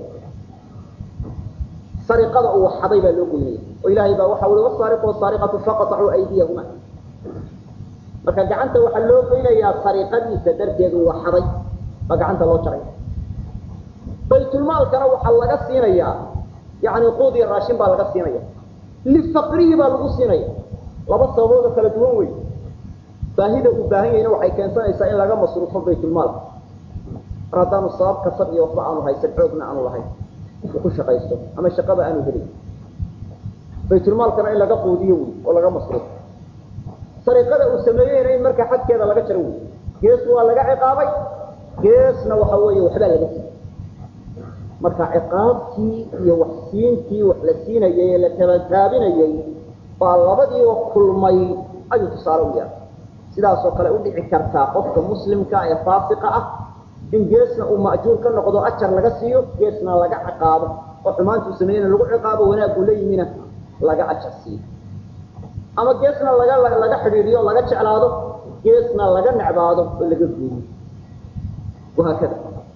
sariqada uu waxaday baa loo goynaya oo ilaahay baa waxa ui wasaariqu wasaariqatu faqatacuu aydiyahuma marka gacanta waxaa loo goynayaa sariqadiisa darteed uu waxaday baa gacanta loo jaraya baytulmaalkana waxaa laga siinayaa yani quud iyo raashin baa laga siinaya lifaqrihi baa lagu siinaya laba sababood oo kala duwan wey baahida uu baahan yahayna waxay keensanaysaa in laga masruufo baytulmaalka mar haddaanu sabab kasab iyo waxba aanu haysan xoogna aanu lahayn uu ku shaqaysto ama shaqaba aanu helin baytulmaalkana in laga quudiyo wey oo laga masruufo sariiqada uu sameeyeyna in markaa xadkeeda laga jaro wey gees waa laga ciqaabay geesna waxa weeye waxbaa laga siiyey marka ciqaabtii iyo waxsiintii wax la siinayay ee la tabataabinayay baa labadiiba kulmay ayuu tusaale u yeelay sidaasoo kale u dhici kartaa qofka muslimka ee faasiqa ah in geesna uu ma'juur ka noqdo ajar laga siiyo geesna laga ciqaabo oo xumaantuu sameeyena lagu ciqaabo wanaaguu la yimina laga ajar siiyo ama geesna laga laga xidhiidhiyo laga jeclaado geesna laga necbaado oo laga guuriyo wahaakada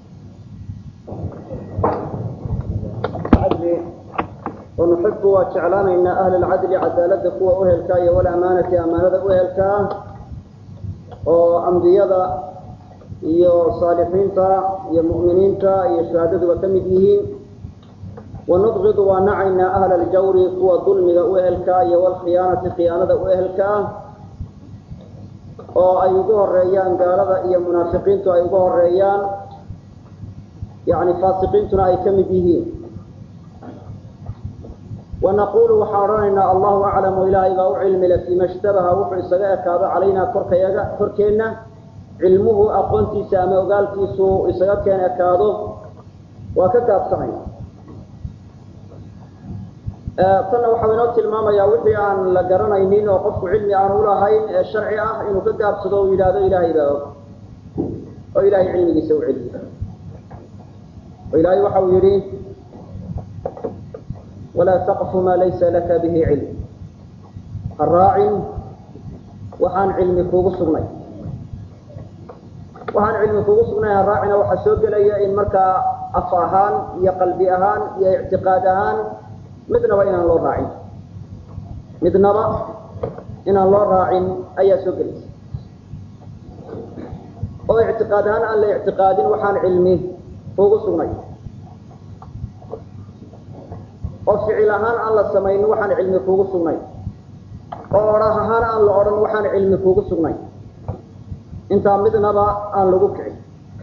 ونحب وجعلاننا أهل العدل عدالة كوا أهلكا والأمانة أمانة أهلكا وأنبياء iyo saalixiinta iyo mu'miniinta iyo shahaadaduba ka mid yihiin wanubqidu waa nacaynaa ahla aljawri kuwa dulmiga u ehelkaa iyo walkhiyaanati khiyaanada u ehelkaa oo ay ugu horeeyaan gaalada iyo munaafiqiintu ay ugu horeeyaan yani faasiqiintuna ay ka mid yihiin wanaqulu waxaan odhanaynaa allahu aclamu ilaahay baa u cilmile fiima ishtabaha wuxuu isaga ekaado calaynaa korkayaga korkeenna cilmuhu aqoontiisa ama ogaalkiisu isaga keen ekaado waa ka gaabsanaya tanna waxau inoo tilmaamayaa wixii aan la garanaynin oo qofku cilmi aan ulahayn ee sharci ah inuu ka gaabsado u yidhaahdo ilaahay baa og oo ilahay cilmigiisa u celiyo oo ilaahay waxa uu yidhi walaa taqfu maa laysa laka bihi cilm ha raacin waxaan cilmi kuugu sugnay waxaan cilmi kugu sugnay haraacina waxaa soo gelaya in markaa af ahaan iyo qalbi ahaan iyo ictiqaad ahaan midnaba inaan loo raacin midnaba inaan loo raacin ayaa soo gelaysa oo ictiqaad ahaan aan la ictiqaadin waxaan cilmi kugu sugnay oo ficil ahaan aan la samaynin waxaan cilmi kugu sugnay oo odhah ahaan aan la odhan waxaan cilmi kugu sugnay intaa midnaba aan lagu kicin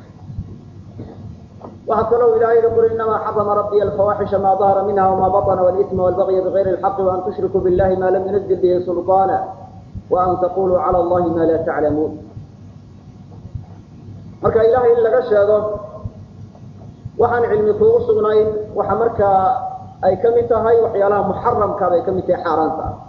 waxaa kaloo ilahay yihi qul inamaa xarama rabbiya alfawaaxisha maa dahara minha wma baطna wاlإثma wاlbagya bغayri اlxaqi وan tushrikuu biاllahi ma lam yunazil bihi sulطaana وan taquluu calى اllahi ma la taclamuun marka ilahay in laga sheego waxaan cilmi kuugu sugnayn waxa markaa ay ka mid tahay waxyaalaha muxaramka bay ka mid tahay xaaraanta ah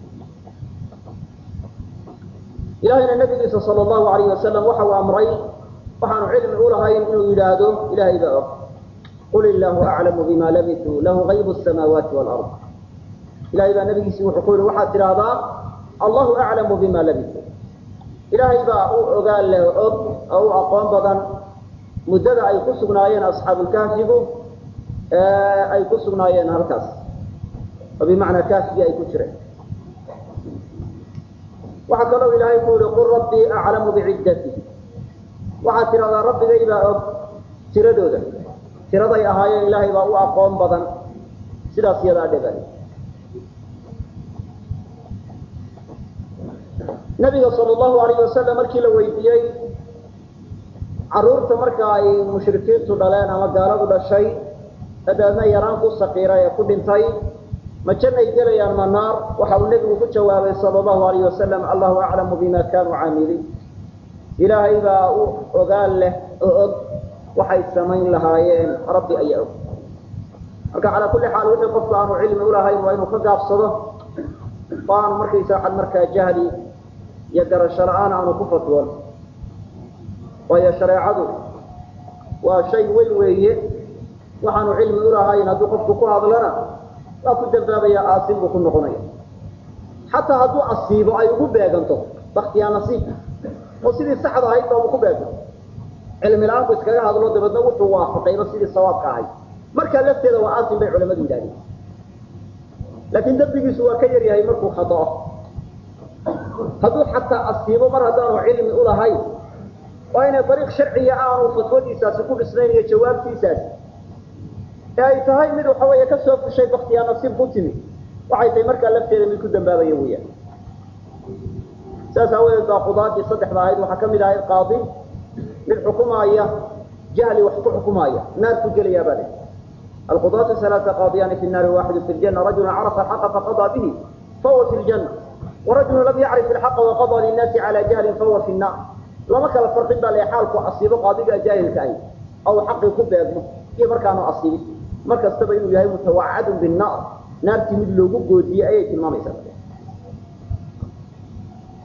ilahayna nabigiisa sal allahu alayh wasalam waxa uu amray waxaanu cilmi ulahayn inuu yidhaahdo ilahay baa og qul illaahu aclamu bima labisuu lahu gaybu samaawaati waalard ilahay baa nabigiisi wuxuu ku yihi waxaad tidhaahdaa allahu aclamu bima labisuu ilaahay baa u ogaan leh og oo u aqoon badan muddada ay ku sugnaayeen asxaabulkahfigu ay ku sugnaayeen halkaas oo bimacnaa kaafigii ay ku jireen waxaa kaloo ilaahay ku yihi qul rabbii aclamu biciddati waxaad tidhahdaa rabbigay baa og tiradooda tiraday ahaayeen ilaahay baa u aqoon badan sidaas iyadaa dhebay nabiga sal allahu alayh wasalam markii la weydiiyey caruurta marka ay mushrikiintu dhaleen ama gaaladu dhashay dabeedna yaraan ku sakiiray ee ku dhintay ma jannay gelayaan ma naar waxa uu nebigu ku jawaabay sala allahu alayh wasalam allahu aclamu bima kanuu caamiliin ilaahay baa u ogaan leh oo og waxay samayn lahaayeen rabbi ayaa og marka calaa kulli xaal wixii qofku aanu cilmi ulahayn waa inuu ka gaabsado oo aanu markaysa waxaad markaa jahli iyo garasho la-aan aanu ku fatwoon waayo shareecadu waa shay weyn weeye waxaanu cilmi ulahayn hadduu qofku ku hadlana waa ku dambaabaya aasin buu ku noqonaya xataa hadduu asiibo ay ugu beeganto baktiyaa nasiib oo sidii saxda ahayd baabu ku beego cilmi la-aan bu iskaga hadlo dabeedna wuxuu waafaqayba sidii sawaabka ahayd markaa lafteeda waa aasin bay culamadu yidhahdeen laakiin dembigiisu waa ka yaryahay markuu khadao hadduu xataa asiibo mar haddaanu cilmi ulahayn waa inay dariiq sharciya aanu fatwadiisaasi ku dhisnayn iyo jawaabtiisaasi ee ay tahay mid waxa weeye ka soo fushay baktiyaa nasiib ku timi waxay tahay markaa lafteeda mid ku dambaabaya weeyaan saas aawadeed baa qudaadii saddexda ahayd waxaa ka mid ahayd qaadi mid xukumaaya jahli wax ku xukumaaya naar ku gelayaa baa le alqudaatu alaaa qaadiyaani fi naari waaxidu fi ljana rajulu carafa alxaqa faqadaa bihi fahuwa fi ljanna warajulu lam yacrif ilxaqa waqadaa linnaasi cala jahlin fahuwa fi nnaar lama kala farqin baa le xaalku asiibo qaadigaa jaahilka ahy aw xaqii ku beegmo iyo markaanu asiibin mar kastaba inuu yahay mutawacadun binnaar naartii mid loogu goodiyey ayay tilmaamaysaa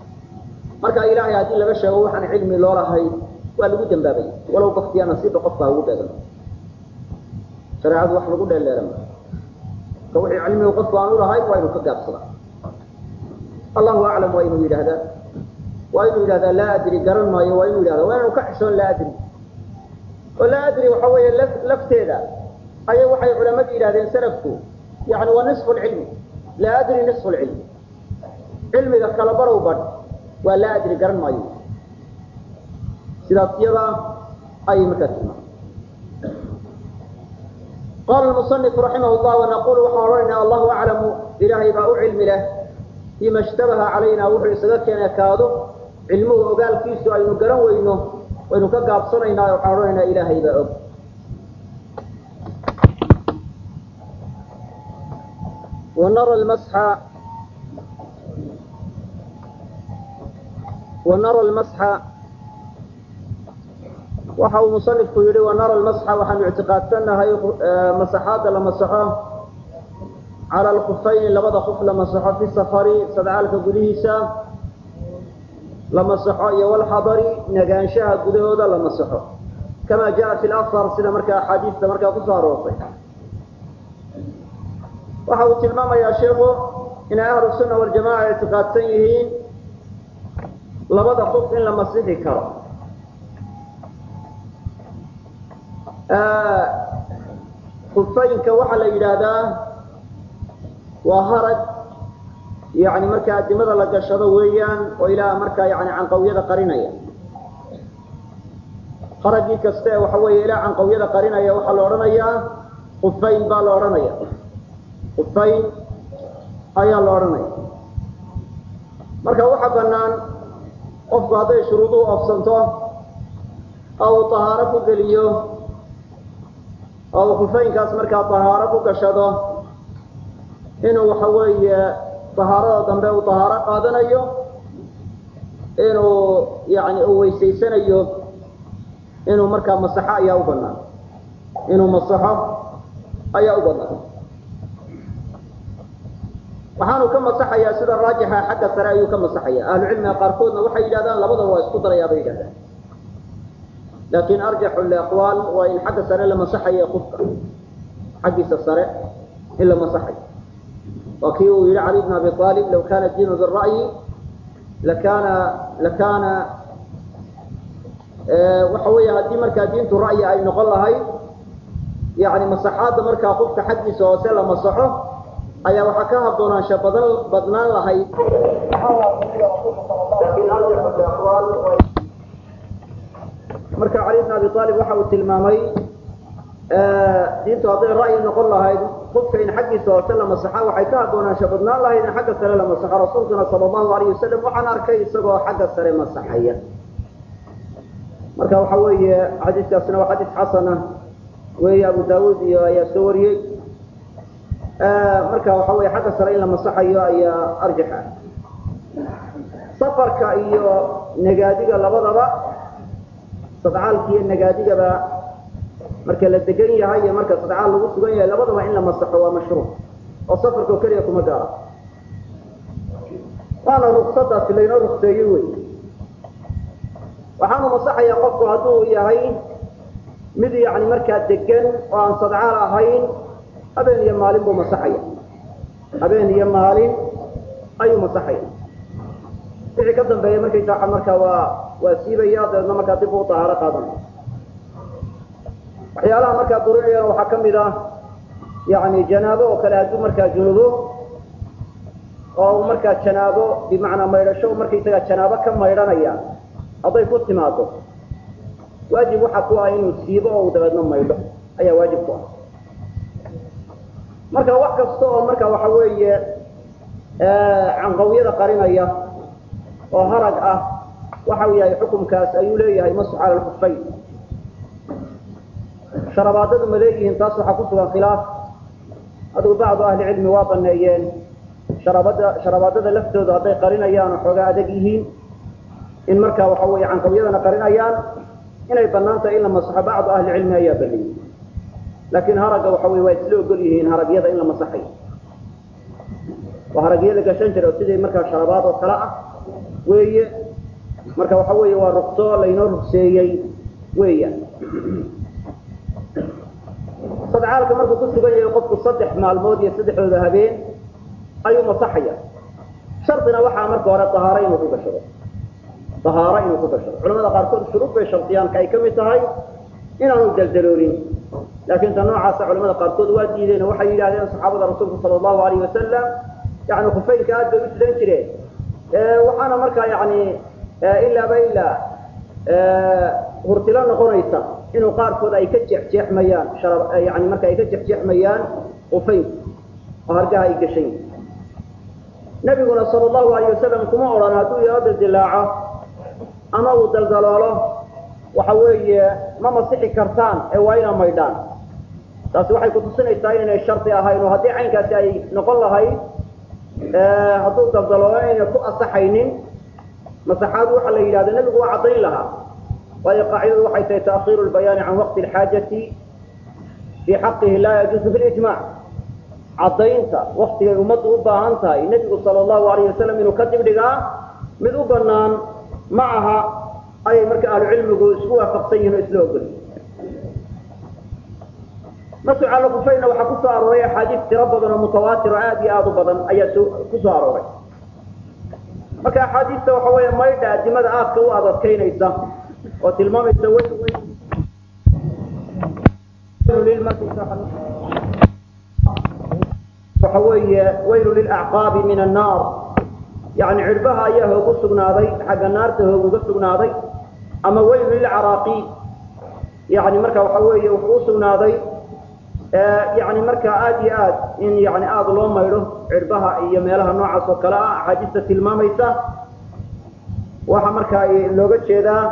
marka ilaahay haddii laga sheego waxaan cilmi loo lahay waa lagu dambaabay walow baktiya nasiibba qofka ha ugu beegan shareecadu wax lagu dheeleera ma ka wixii cilmigu qofku aan u lahayn waa inuu ka gaabsadaa allahu aclam waa inuu yidhaahdaa waa inuu yidhahdaa laa adri garan maayo waa inuu yidhahda waa inuu ka xishoon laa adri oo laa adri waxa weeye laf lafteeda ayay waxay culamadu yidhahdeen salafku yani waa nisfu lcilmi laa adri nisfu lcilmi cilmiga kala barow badh waa laa adri garan maayo sidaas iyada ayay markaa tilmaamay qala lmusanifu raximah llah wanaqulu waxaan odhanaynaa allahu aclamu ilaahay baa u cilmi leh bima ishtabaha calayna wuxuu isaga keena kaado cilmuhu ogaalkiisu aynu garan weyno waynu ka gaabsanaynaa waxaan odhanaynaa ilaahay baa og ونرى المسح ونرى المسح waxa uu musanifku yihi wanara lmasxa waxaanu ictiqaadsanahay masaxaada la masaxo cala alkufayni labada kuf la masaxo fi safari sadcaalka gudihiisa la masaxo iyo walxadari nagaanshaha gudahooda la masaxo kama jaa fi lahar sida markaa axaadiista markaa kusoo aroortay waxa uu tilmaamayaa sheikhu inay ahlu sunna waljamaca ictiqaadsan yihiin labada kuf in la masixi karo kufayinka waxaa la yidhaahdaa waa harag yani markaa adimada la gashado weeyaan oo ilaa markaa yani canqawyada qarinaya haragii kasta ee waxa weeye ilaa canqawyada qarinaya waxaa la odhanayaa kufayn baa la odhanaya kufayn ayaa la odhanaya marka waxaa banaan qofku hadday shuruuduhu ofsanto oo uu tahaaro ku geliyo oo uu kufaynkaas markaa tahaaro ku gashado inuu waxa weeye tahaarada dambe uu tahaaro qaadanayo inuu yani uu weysaysanayo inuu markaa masaxo ayaa u banaan inuu masaxo ayaa u banaan waxaanu ka masaxayaa sida raajixa xagga sare ayuu ka masaxaya ahlucilmiga qaarkoodna waxay yidhahdaan labadaba waa isku darayaa bay yidhahdaan laakin arjaxu liaqwaal waa in xagga sare la masaxayo qofka xaggiisa sare in la masaxayo waa kii uu yihi cali bn abi aalib law kana diinu bira'yi lakana lakana waxa weeye haddii markaa diintu ra'yi ay noqon lahayd yani masaxaadda markaa qofka xaggiisa hoose la masaxo ayaa waxaa ka haboonaansha badan badnaan lahayd marka cali bn abi aalib waxa uu tilmaamay diintu hadday ra'yi noqon lahayd qofka in xaggiisa hoose la masaxa waxay ka haboonaansha badnaan lahayd in xagga sare la masaxo rasuulkuna sala allahu alayh wasalam waxaan arkay isagoo xagga sare masaxaya marka waxa weeye xadiiskaasina waa xadiis xasana weeye abu daawuud iyo ayaa soo wariyey marka waxa weye xagga sare in la masaxayo ayaa arjax ah safarka iyo nagaadiga labadaba sadcaalka iyo nagaadigaba marka la degan yahay iyo marka sadcaal lagu sugan yahay labadaba in la masaxo waa mashruuc oo safarka oo keliya kuma gaara waana ruksadaasi laynoo rukseeyey wey waxaanu masaxayaa qofku hadduu yahay mid yani markaa degan oo aan sadcaal ahayn habeen iyo maalin buu masaxaya habeen iyo maalin ayuu masaxaya wixii ka dambeeya markaysaa markaa waa waa siibaya dabeedna markaa dib uu tahaaro qaadanaya waxyaalaha markaa duruuciyana waxaa kamid ah yani janaabo oo kale hadduu markaa junubo oo uu markaa janaabo bimacnaa maydhasho markaysagaa janaabo ka maydhanaya hadday ku timaado waajib waxaa ku ah inuu siibo oo uu dabeedna maydho ayaa waajib ku ah marka wax kasta oo marka waxa weeye canqawyada qarinaya oo harag ah waxa uu yahay xukumkaas ayuu leeyahay masx cala lkufayn sharabaadadu ma leeyihiin taas waxaa ku sugan khilaaf adigu bacdu ahli cilmi waa baneeyeen sharaabada sharabaadada laftooda hadday qarinayaan oo xoogaa adag yihiin in markaa waxa weeye canqawyadana qarinayaan inay banaan tahay in la masaxo bacdu ahli cilmi ayaa baneeyey laakiin haragga waxa wey waa isla ogol yihiin haragyada in la masaxayo waa haragyo la gashan jira oo sidii markaa sharabaad oo kale ah weeye marka waxa weeye waa rugso laynoo rugseeyey weeyaan sadcaalka markuu ku sugan yahay qofku saddex maalmood iyo saddexdooda habeen ayuu masaxaya shardina waxaa marka hore dahaaro inuu ku gashado dahaaro inuu ku gashado culamada qaarkood shuruud bay shardiyaanka ay ka mid tahay inaanu daldaloolin laakiin ta noocaasa culamada qaarkood waa diideen oo waxay yidhahdeen saxaabada rasuulka sala allahu alayh wasalam yani khufaynka aad bay u sidan jireen waxaana markaa yani ilaaba ilaa hurtilo noqonaysa inuu qaarkood ay ka jeexjeexmayaan yani marka ay ka jeexjeexmayaan khufaynku oo hargaha ay gashan yihin nabiguna sala allahu alayh wasalam kuma odhan hadduu yaro dildilaaco ama uu daldaloolo waxa weeye ma masixi kartaan ee waa ina maydhaan taasi waxay kutusinaysaa inaynay shardi ahayn oo haddii caynkaasi ay noqon lahayd hadduu daldaloolo inayna ku asaxaynin masaxaadu waxaa la yidhahda nebigu waa caddayn lahaa waayo qaacidadu waxay tahay ta'khiiru lbayaani can waqti alxaajati fii xaqihi laa yajuusu fi lijmac caddaynta waktigay ummaddu u baahan tahay nebigu sala allahu alayh wasalam inuu ka dibdhigaa mid u banaan ma aha ayay marka ahlucilmigu isku waafaqsan yihin oo isla ogol masucala kufayna waxaa ku soo arooray axaadiis tiro badan oo mutawaatir oo aada iyo aada u badan ayaa so ku soo arooray marka axaadiista waxa weeye maydha adimada aadka u adadkaynaysa oo tilmaamaysa w waxa weeye waylu lilacqaabi min annaar yani cirbaha ayaa hoog u sugnaaday xagga naarta hoog uga sugnaaday ama waylu lilcaraaqi yani marka waxa weeye wuxuu u sugnaaday yani marka aada iyo aad in yani aada loo maydho cirbaha iyo meelaha noocaas oo kale ah axaadiista tilmaamaysa waxa markaa looga jeedaa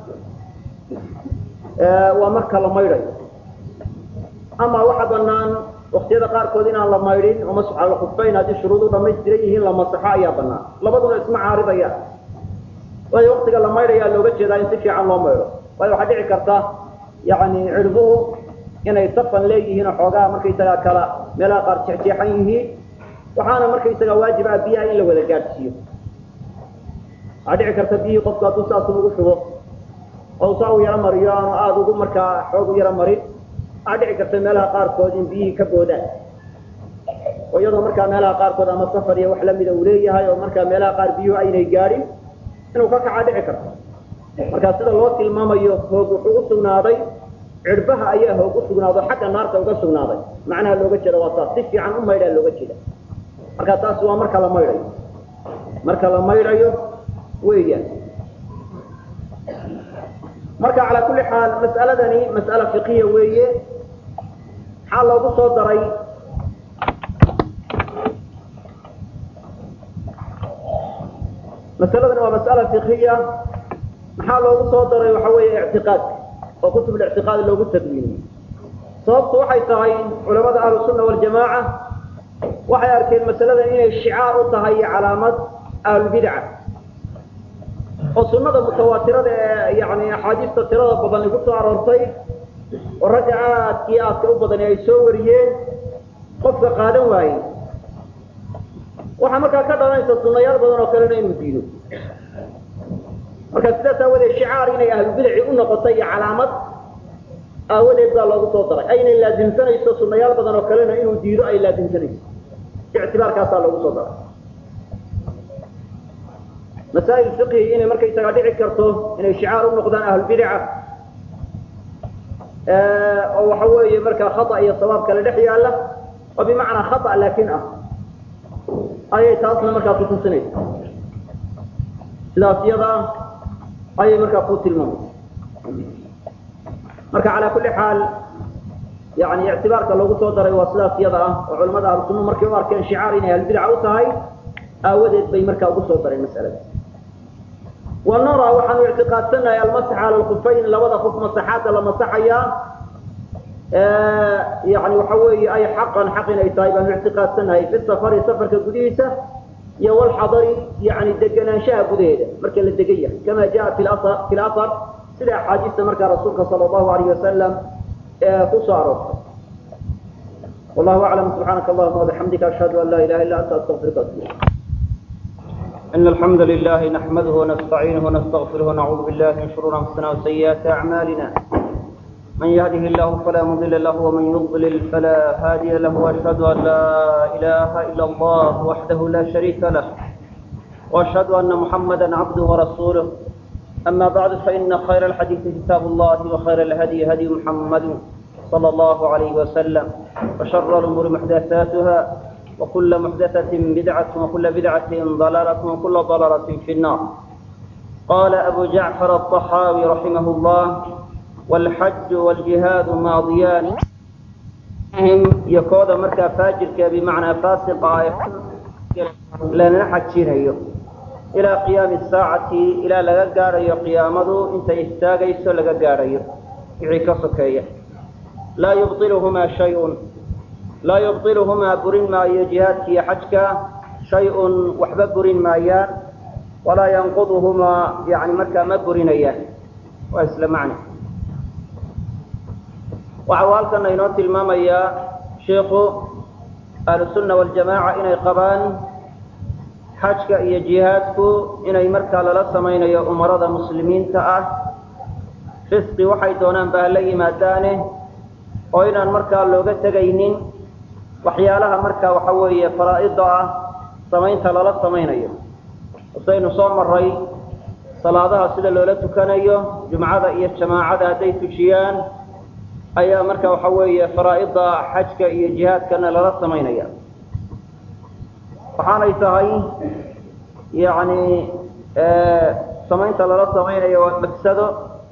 waa marka la maydhayo ama waxa banaan waktiyada qaarkood inaan la maydhin oo masx ala kufayn haddii shuruudu dhamaystiran yihiin la masaxo ayaa banaan labaduna isma caaridaya waayo waktiga la maydhayaa looga jeedaa in si fiican loo maydho waayo waxaa dhici karta yani cirbuhu inay safan leeyihiin oo xoogaha markaysagaa kala meelaha qaar jeexjeexan yihiin waxaana markaysagaa waajib ah biyaha in la wada gaadhsiiyo waxaa dhici karta biyihii qofku hadduu saas ugu shubo oo saa u yaro mariyo aanu aada ugu markaa xoog u yaro marin waxaa dhici karta meelaha qaarkood in biyihii ka boodaan oo iyadoo markaa meelaha qaarkood ama safar iyo wax lamida uu leeyahay oo markaa meelaha qaar biyuhu aynay gaadhin inuu ka kacaa dhici karto markaa sida loo tilmaamayo hoog wuxuu u sugnaaday cirbaha ayaa hoog u sugnaado xagga naarta uga sugnaaday macnaha looga jeeda waa taas si fiican u maydhaa looga jeeda marka taasi waa marka la maydhayo marka la maydhayo weeyaan marka calaa kulli xaal mas'aladani mas'ala fiqiya weeye maxaa loogu soo daray masaladani waa mas'ala fiqiya maxaa loogu soo daray waxa weeye ictiqaadka oo kutub lictiqaad loogu tadwiiniyey sababtu waxay tahay culamada ahlusunna waljamaaca waxay arkeen masaladan inay shicaar u tahay iyo calaamad ahlulbidca oo sunada mutawaatirada ee yani axaadiista tirada badan ay ku soo aroortay oo ragga aadkii aadka u badani ay soo wariyeen qofka qaadan waayey waxaa markaa ka dhalanaysa sunayaal badan oo kalena inuu diido marka sidaas aawadeed shicaar inay ahlubidaci u noqotay iyo calaamad aawadeed baa loogu soo daray aynay laasimsanayso sunayaal badan oo kalena inuu diido ay laasimsanayso ictibaarkaasaa loogu soo daray masaa'il fiqhi inay markaysagaa dhici karto inay shicaar u noqdaan ahlulbidaca oo waxa weeye markaa khata iyo sawaab kale dhex yaalla oo bimacnaa khata laakin ah ayay taasna markaa kutusinaysa sidaas iyadaa ayay markaa ku tilmaamaysa marka calaa kulli xaal yani ictibaarka loogu soo daray waa sidaas iyada ah oo culamada ahlusunna markay u arkeen shicaar inay ahlulbidaca u tahay aawadeed bay markaa ugu soo dareen masalada ونرى waxaanu اعtiقاadsanahay almasx calى الكفayn labada kuf masaxaada la masaxaya yani waxa weeye ay xaqan xaq inay tahay baanu اعtiقaadsanahay fi safari safarka gudihiisa iyo wlxadari yani deganaanshaha gudaheeda marka la degan yahay kama jaءa fi اlأhr sida axaadiista markaa rasuulka salى الlahu عalيه wasalam ku soo aroortay والله أعلم سبحانك اللهم وبحمدك أشهد أن لا إله إلا أنت أستغفرك وأتوب إليك إن الحمد لله نحمده ونستعينه ونستغفره ونعوذ بالله من شرور أنفسنا وسيئات أعمالنا من يهده الله فلا مضل له ومن يضلل فلا هادي له وأشهد أن لا إله إلا الله وحده لا شريك له وأشهد أن محمدا عبده ورسوله أما بعد فإن خير الحديث كتاب الله وخير الهدي هدي محمد صلى الله عليه وسلم وشر الأمور محدثاتها وكل محدثة بدعة وكل بدعة ضلالة وكل ضلالة في النار قال أبو جعفر الطحاوي رحمه الله والحج والجهاد ماضيان يكود مركا فاجرك بمعنى فاسق لنا حجينيو إلى قيام الساعة إلى لغا غاريو قيامته انت استاغيسو لغا غاريو يعيك سكيه لا يبطلهما شيء لا يبطلهما برين ما جهادك حجك شيء وحب برين مايان ولا ينقضهما يعني مركا ما برينيان واسلم معنى وعوالكنا ينوتي المامية شيخ أهل السنة والجماعة إني قبان حجك إيا جهادك إني مركا للسمين يا أمراض مسلمين تأه فسقي وحي دونان بأهلي مادانه oo inaan markaa looga tegaynin waxyaalaha markaa waxa weeye faraa'ida ah samaynta lala samaynayo saynu soo maray salaadaha sida loola tukanayo jumcada iyo jamaacada hadday tujiyaan ayaa marka waxa weeye faraa'ida xajka iyo jihaadkana lala samaynaya waxaanay tahay yacni samaynta lala samaynayo waa magsado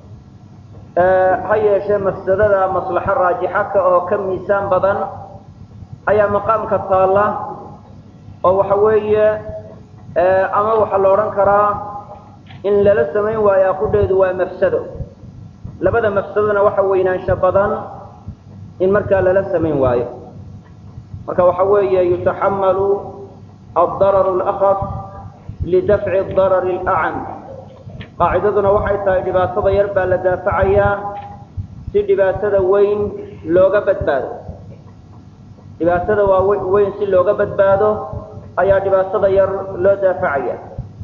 ha yeeshee mafsadada maslaxo raajixa ka oo ka miisaan badan ayaa maqaamka taalla oo waxa weeye ama waxaa la odhan karaa in lala samayn waayo aqudheedu waa mafsado labada mafsadona waxa weynaansho badan in markaa lala samayn waayo marka waxa weeye yutaxamalu adararu alakaf lidafci darari alacam qaacidaduna waxay tahay dhibaatada yar baa la daafacayaa si dhibaatada weyn looga badbaado dhibaatada waa weyn si looga badbaado ayaa dhibaatada yar loo daafacaya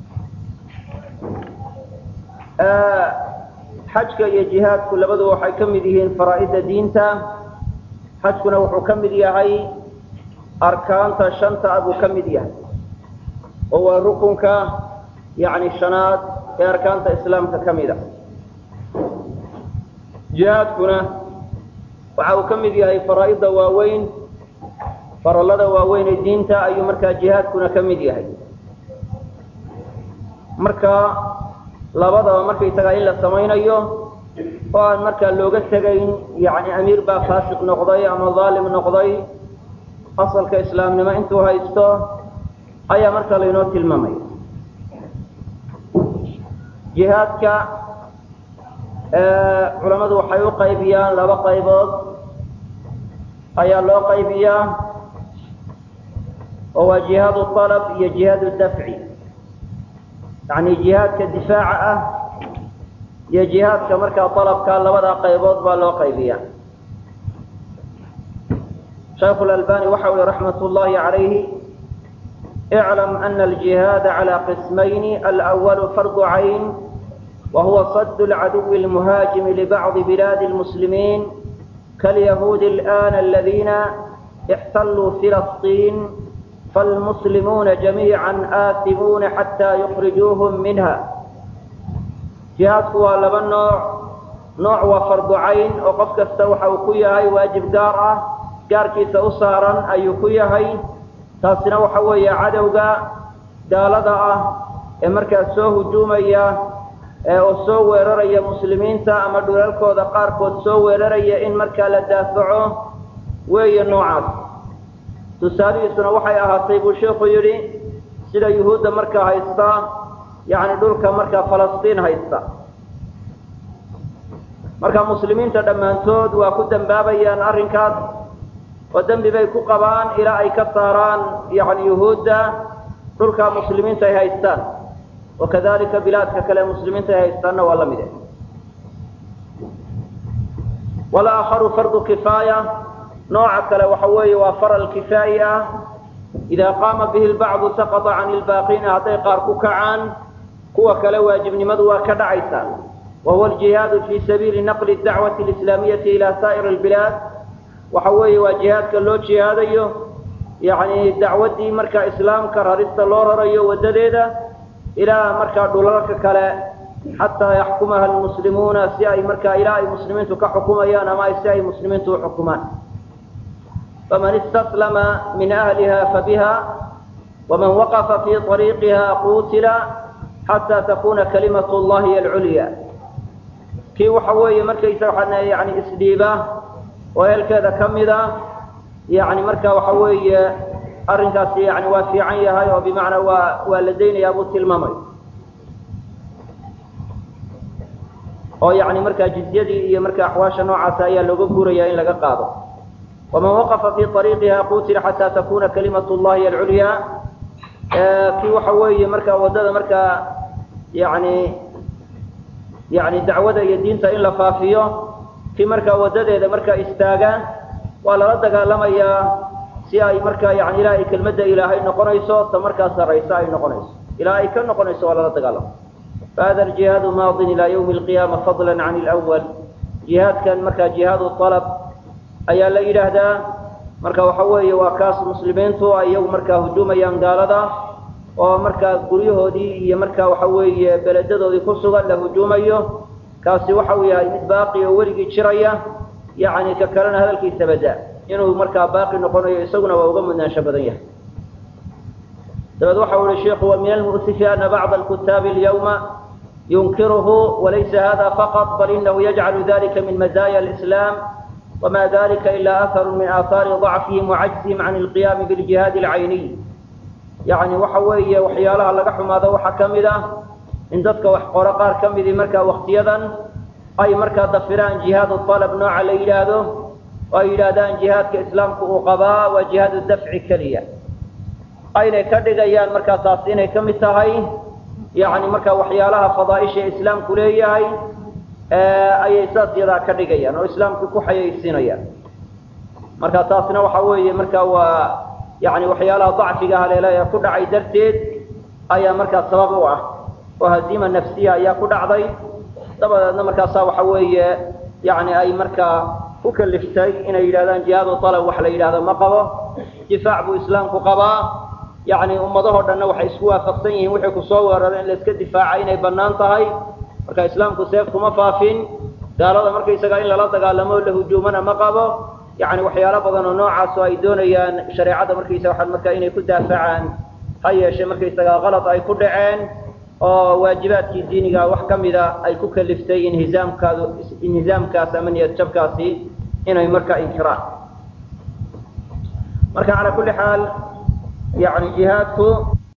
xajka iyo jihaadku labadu waxay ka mid yihiin faraa'ida diinta xajkuna wuxuu ka mid yahay arkaanta shanta ah buu ka mid yahay oo waa rukunka yacni shanaad ee arkaanta islaamka ka mid a jihaadkuna waxa uu ka mid yahay faraa'ida waaweyn farallada waaweyn ee diinta ayuu markaa jihaadkuna ka mid yahay marka labadaba markaysagaa in la samaynayo oo aan markaa looga tegayn yacni amiir baa faasiq noqday ama daalim noqday asalka islaamnimo intuu haysto ayaa markaa laynoo tilmaamaya jihaadka culammadu waxay u qaybiyaan laba qaybood ayaa loo qaybiyaa oo waa jihaadu alab iyo jihaadu dafci yacni jihaadka difaaca ah iyo jihaadka markaa alabka labada qaybood baa loo qaybiyaa shaykhu lalbani waxa uhi raxmat ullahi calayhi اعلم أن الجهاد على قسمين الأول فرض عين وهو صد العدو المهاجم لبعض بلاد المسلمين كاليهود الآن الذين احتلوا فلسطين فالمسلمون جميعا آثمون حتى يخرجوهم منها جهاد هو لبا نوع نوع وفرض عين وقف كستوحى وكيهي واجب دارة جاركي سأسارا أي كيهي taasina waxa weeye cadowga gaalada ah ee markaas soo hujuumaya oo soo weeraraya muslimiinta ama dhulalkooda qaarkood soo weeraraya in markaa la daafaco weeye noocaas tusaalihiisuna waxay ahaatay buu sheikhu yidhi sida yuhuudda markaa haysta yacni dhulka markaa falastiin haysta marka muslimiinta dhammaantood waa ku dambaabayaan arrinkaas oo dembi bay ku qabaan ilaa ay ka saaraan yani yuhuudda dhulka muslimiinta ay haystaan wakadalika bilaadka kale muslimiinta ay haystaanna waa la mid eh walaakharu fardu kifaaya nooca kale waxa weeye waa faral kifaayi ah idaa qaama bihi lbacdu saqata can ilbaaqiina hadday qaar ku kacaan kuwa kale waajibnimadu waa ka dhacaysaa wa huwa aljihaadu fii sabiili naqli dacwati alislaamiyati ila saa'ir albilaad waxa weeye waa jihaadka loo jihaadayo yacni dacwaddii markaa islaamka rarista loo rarayo waddadeeda ilaa markaa dhulalka kale xataa yaxkumaha almuslimuuna si ay markaa ilaa ay muslimiintu ka xukumayaan ama si ay muslimiintu u xukumaan faman istaslama min ahliha fabiha waman waqafa fii طariiqiha qutila xataa takuna kalimatu llahi alculya kii waxa weeye markaysa waxaa yani isdhiiba oo ehelkeeda ka mida yani marka waxa weeye arrinkaasi yani waa fiican yahay oo bimacnaa waa waa la daynayaa buu tilmaamay oo yani markaa jizyadii iyo marka axwaasha noocaasa ayaa looga guuraya in laga qaado waman waqafa fii ariiqiha qutila xataa takuna kalimatu llahi alculya kii waxa weeye markaa waddada markaa yani yani dacwada iyo diinta in la faafiyo kii markaa waddadeeda markaa istaaga waa lala dagaalamayaa si ay markaa yani ilaa ay kelmadda ilaahay noqonayso ta markaa saraysa ay noqonayso ilaa ay ka noqonayso waa lala dagaalama fahada aljihaadu maadin ilaa ywmi alqiyaama fadla can ilwal jihaadkan markaa jihaadu alab ayaa la yidhaahdaa marka waxa weeye waa kaas muslimiintu ay iyagu markaa hujuumayaan gaalada oo markaa guryahoodii iyo markaa waxa weeye beledadoodii ku sugan la hujuumayo kaasi waxa uu yahay mid baaqi oo weligii jiraya yani ka kalena hadalkiisa bada inuu markaa baaqi noqonayo isaguna waa uga mudnaansho badan yahay dabeed waxa u ihi sheiku wa min almu'sifi ana bacda alkutaabi alyawma yunkiruhu walaysa hada faqط bal inahu yajcalu dalika min mazaya alislaam wma dalika ila aharu min aahaari ضacfihim wacajzihim can alqiyaami biljihaadi alcayniy yani waxa weeye waxyaalaha laga xumaado waxaa ka mid ah in dadka wax qoro qaar ka midii markaa waktiyadan ay markaa dafiraan jihaad alab nooca la yidhaahdo oo ay yidhaahdaan jihaadka islaamku uu qabaa waa jihaad dafci keliya aynay ka dhigayaan markaa taas inay ka mid tahay yani markaa waxyaalaha fadaaisha islaamku leeyahay ayay saas yadaa ka dhigayaan oo islaamku ku xayaysiinayaan marka taasna waxa weeye marka waa yani waxyaalaha dacfiga haleela ee ku dhacay darteed ayaa markaa sabab u ah oo haziima nafsiya ayaa ku dhacday dabadeedna markaasaa waxa weeye yani ay markaa ku kaliftay inay yidhahdaan jihaadu alab wax la yidhahdo ma qabo difaac buu islaamku qabaa yani ummadahoo dhanna waxay isku waafaqsan yihiin wixii kusoo weeraro in la iska difaaca inay bannaan tahay marka islaamku seef kuma faafin gaalada markaysagaa in lala dagaalamo la hujuumana ma qabo yani waxyaalo badan oo noocaas oo ay doonayaan shareecada markaysaga waxaa markaa inay ku daafacaan ha yeeshe markaysagaa kalad ay ku dhaceen oo waajibaadkii diiniga wax ka mida ay ku kaliftay inhizaamkaadu inhizaamkaas ama niyad jabkaasi inay markaa inkiraan marka calaa kulli xaal yani jihaadku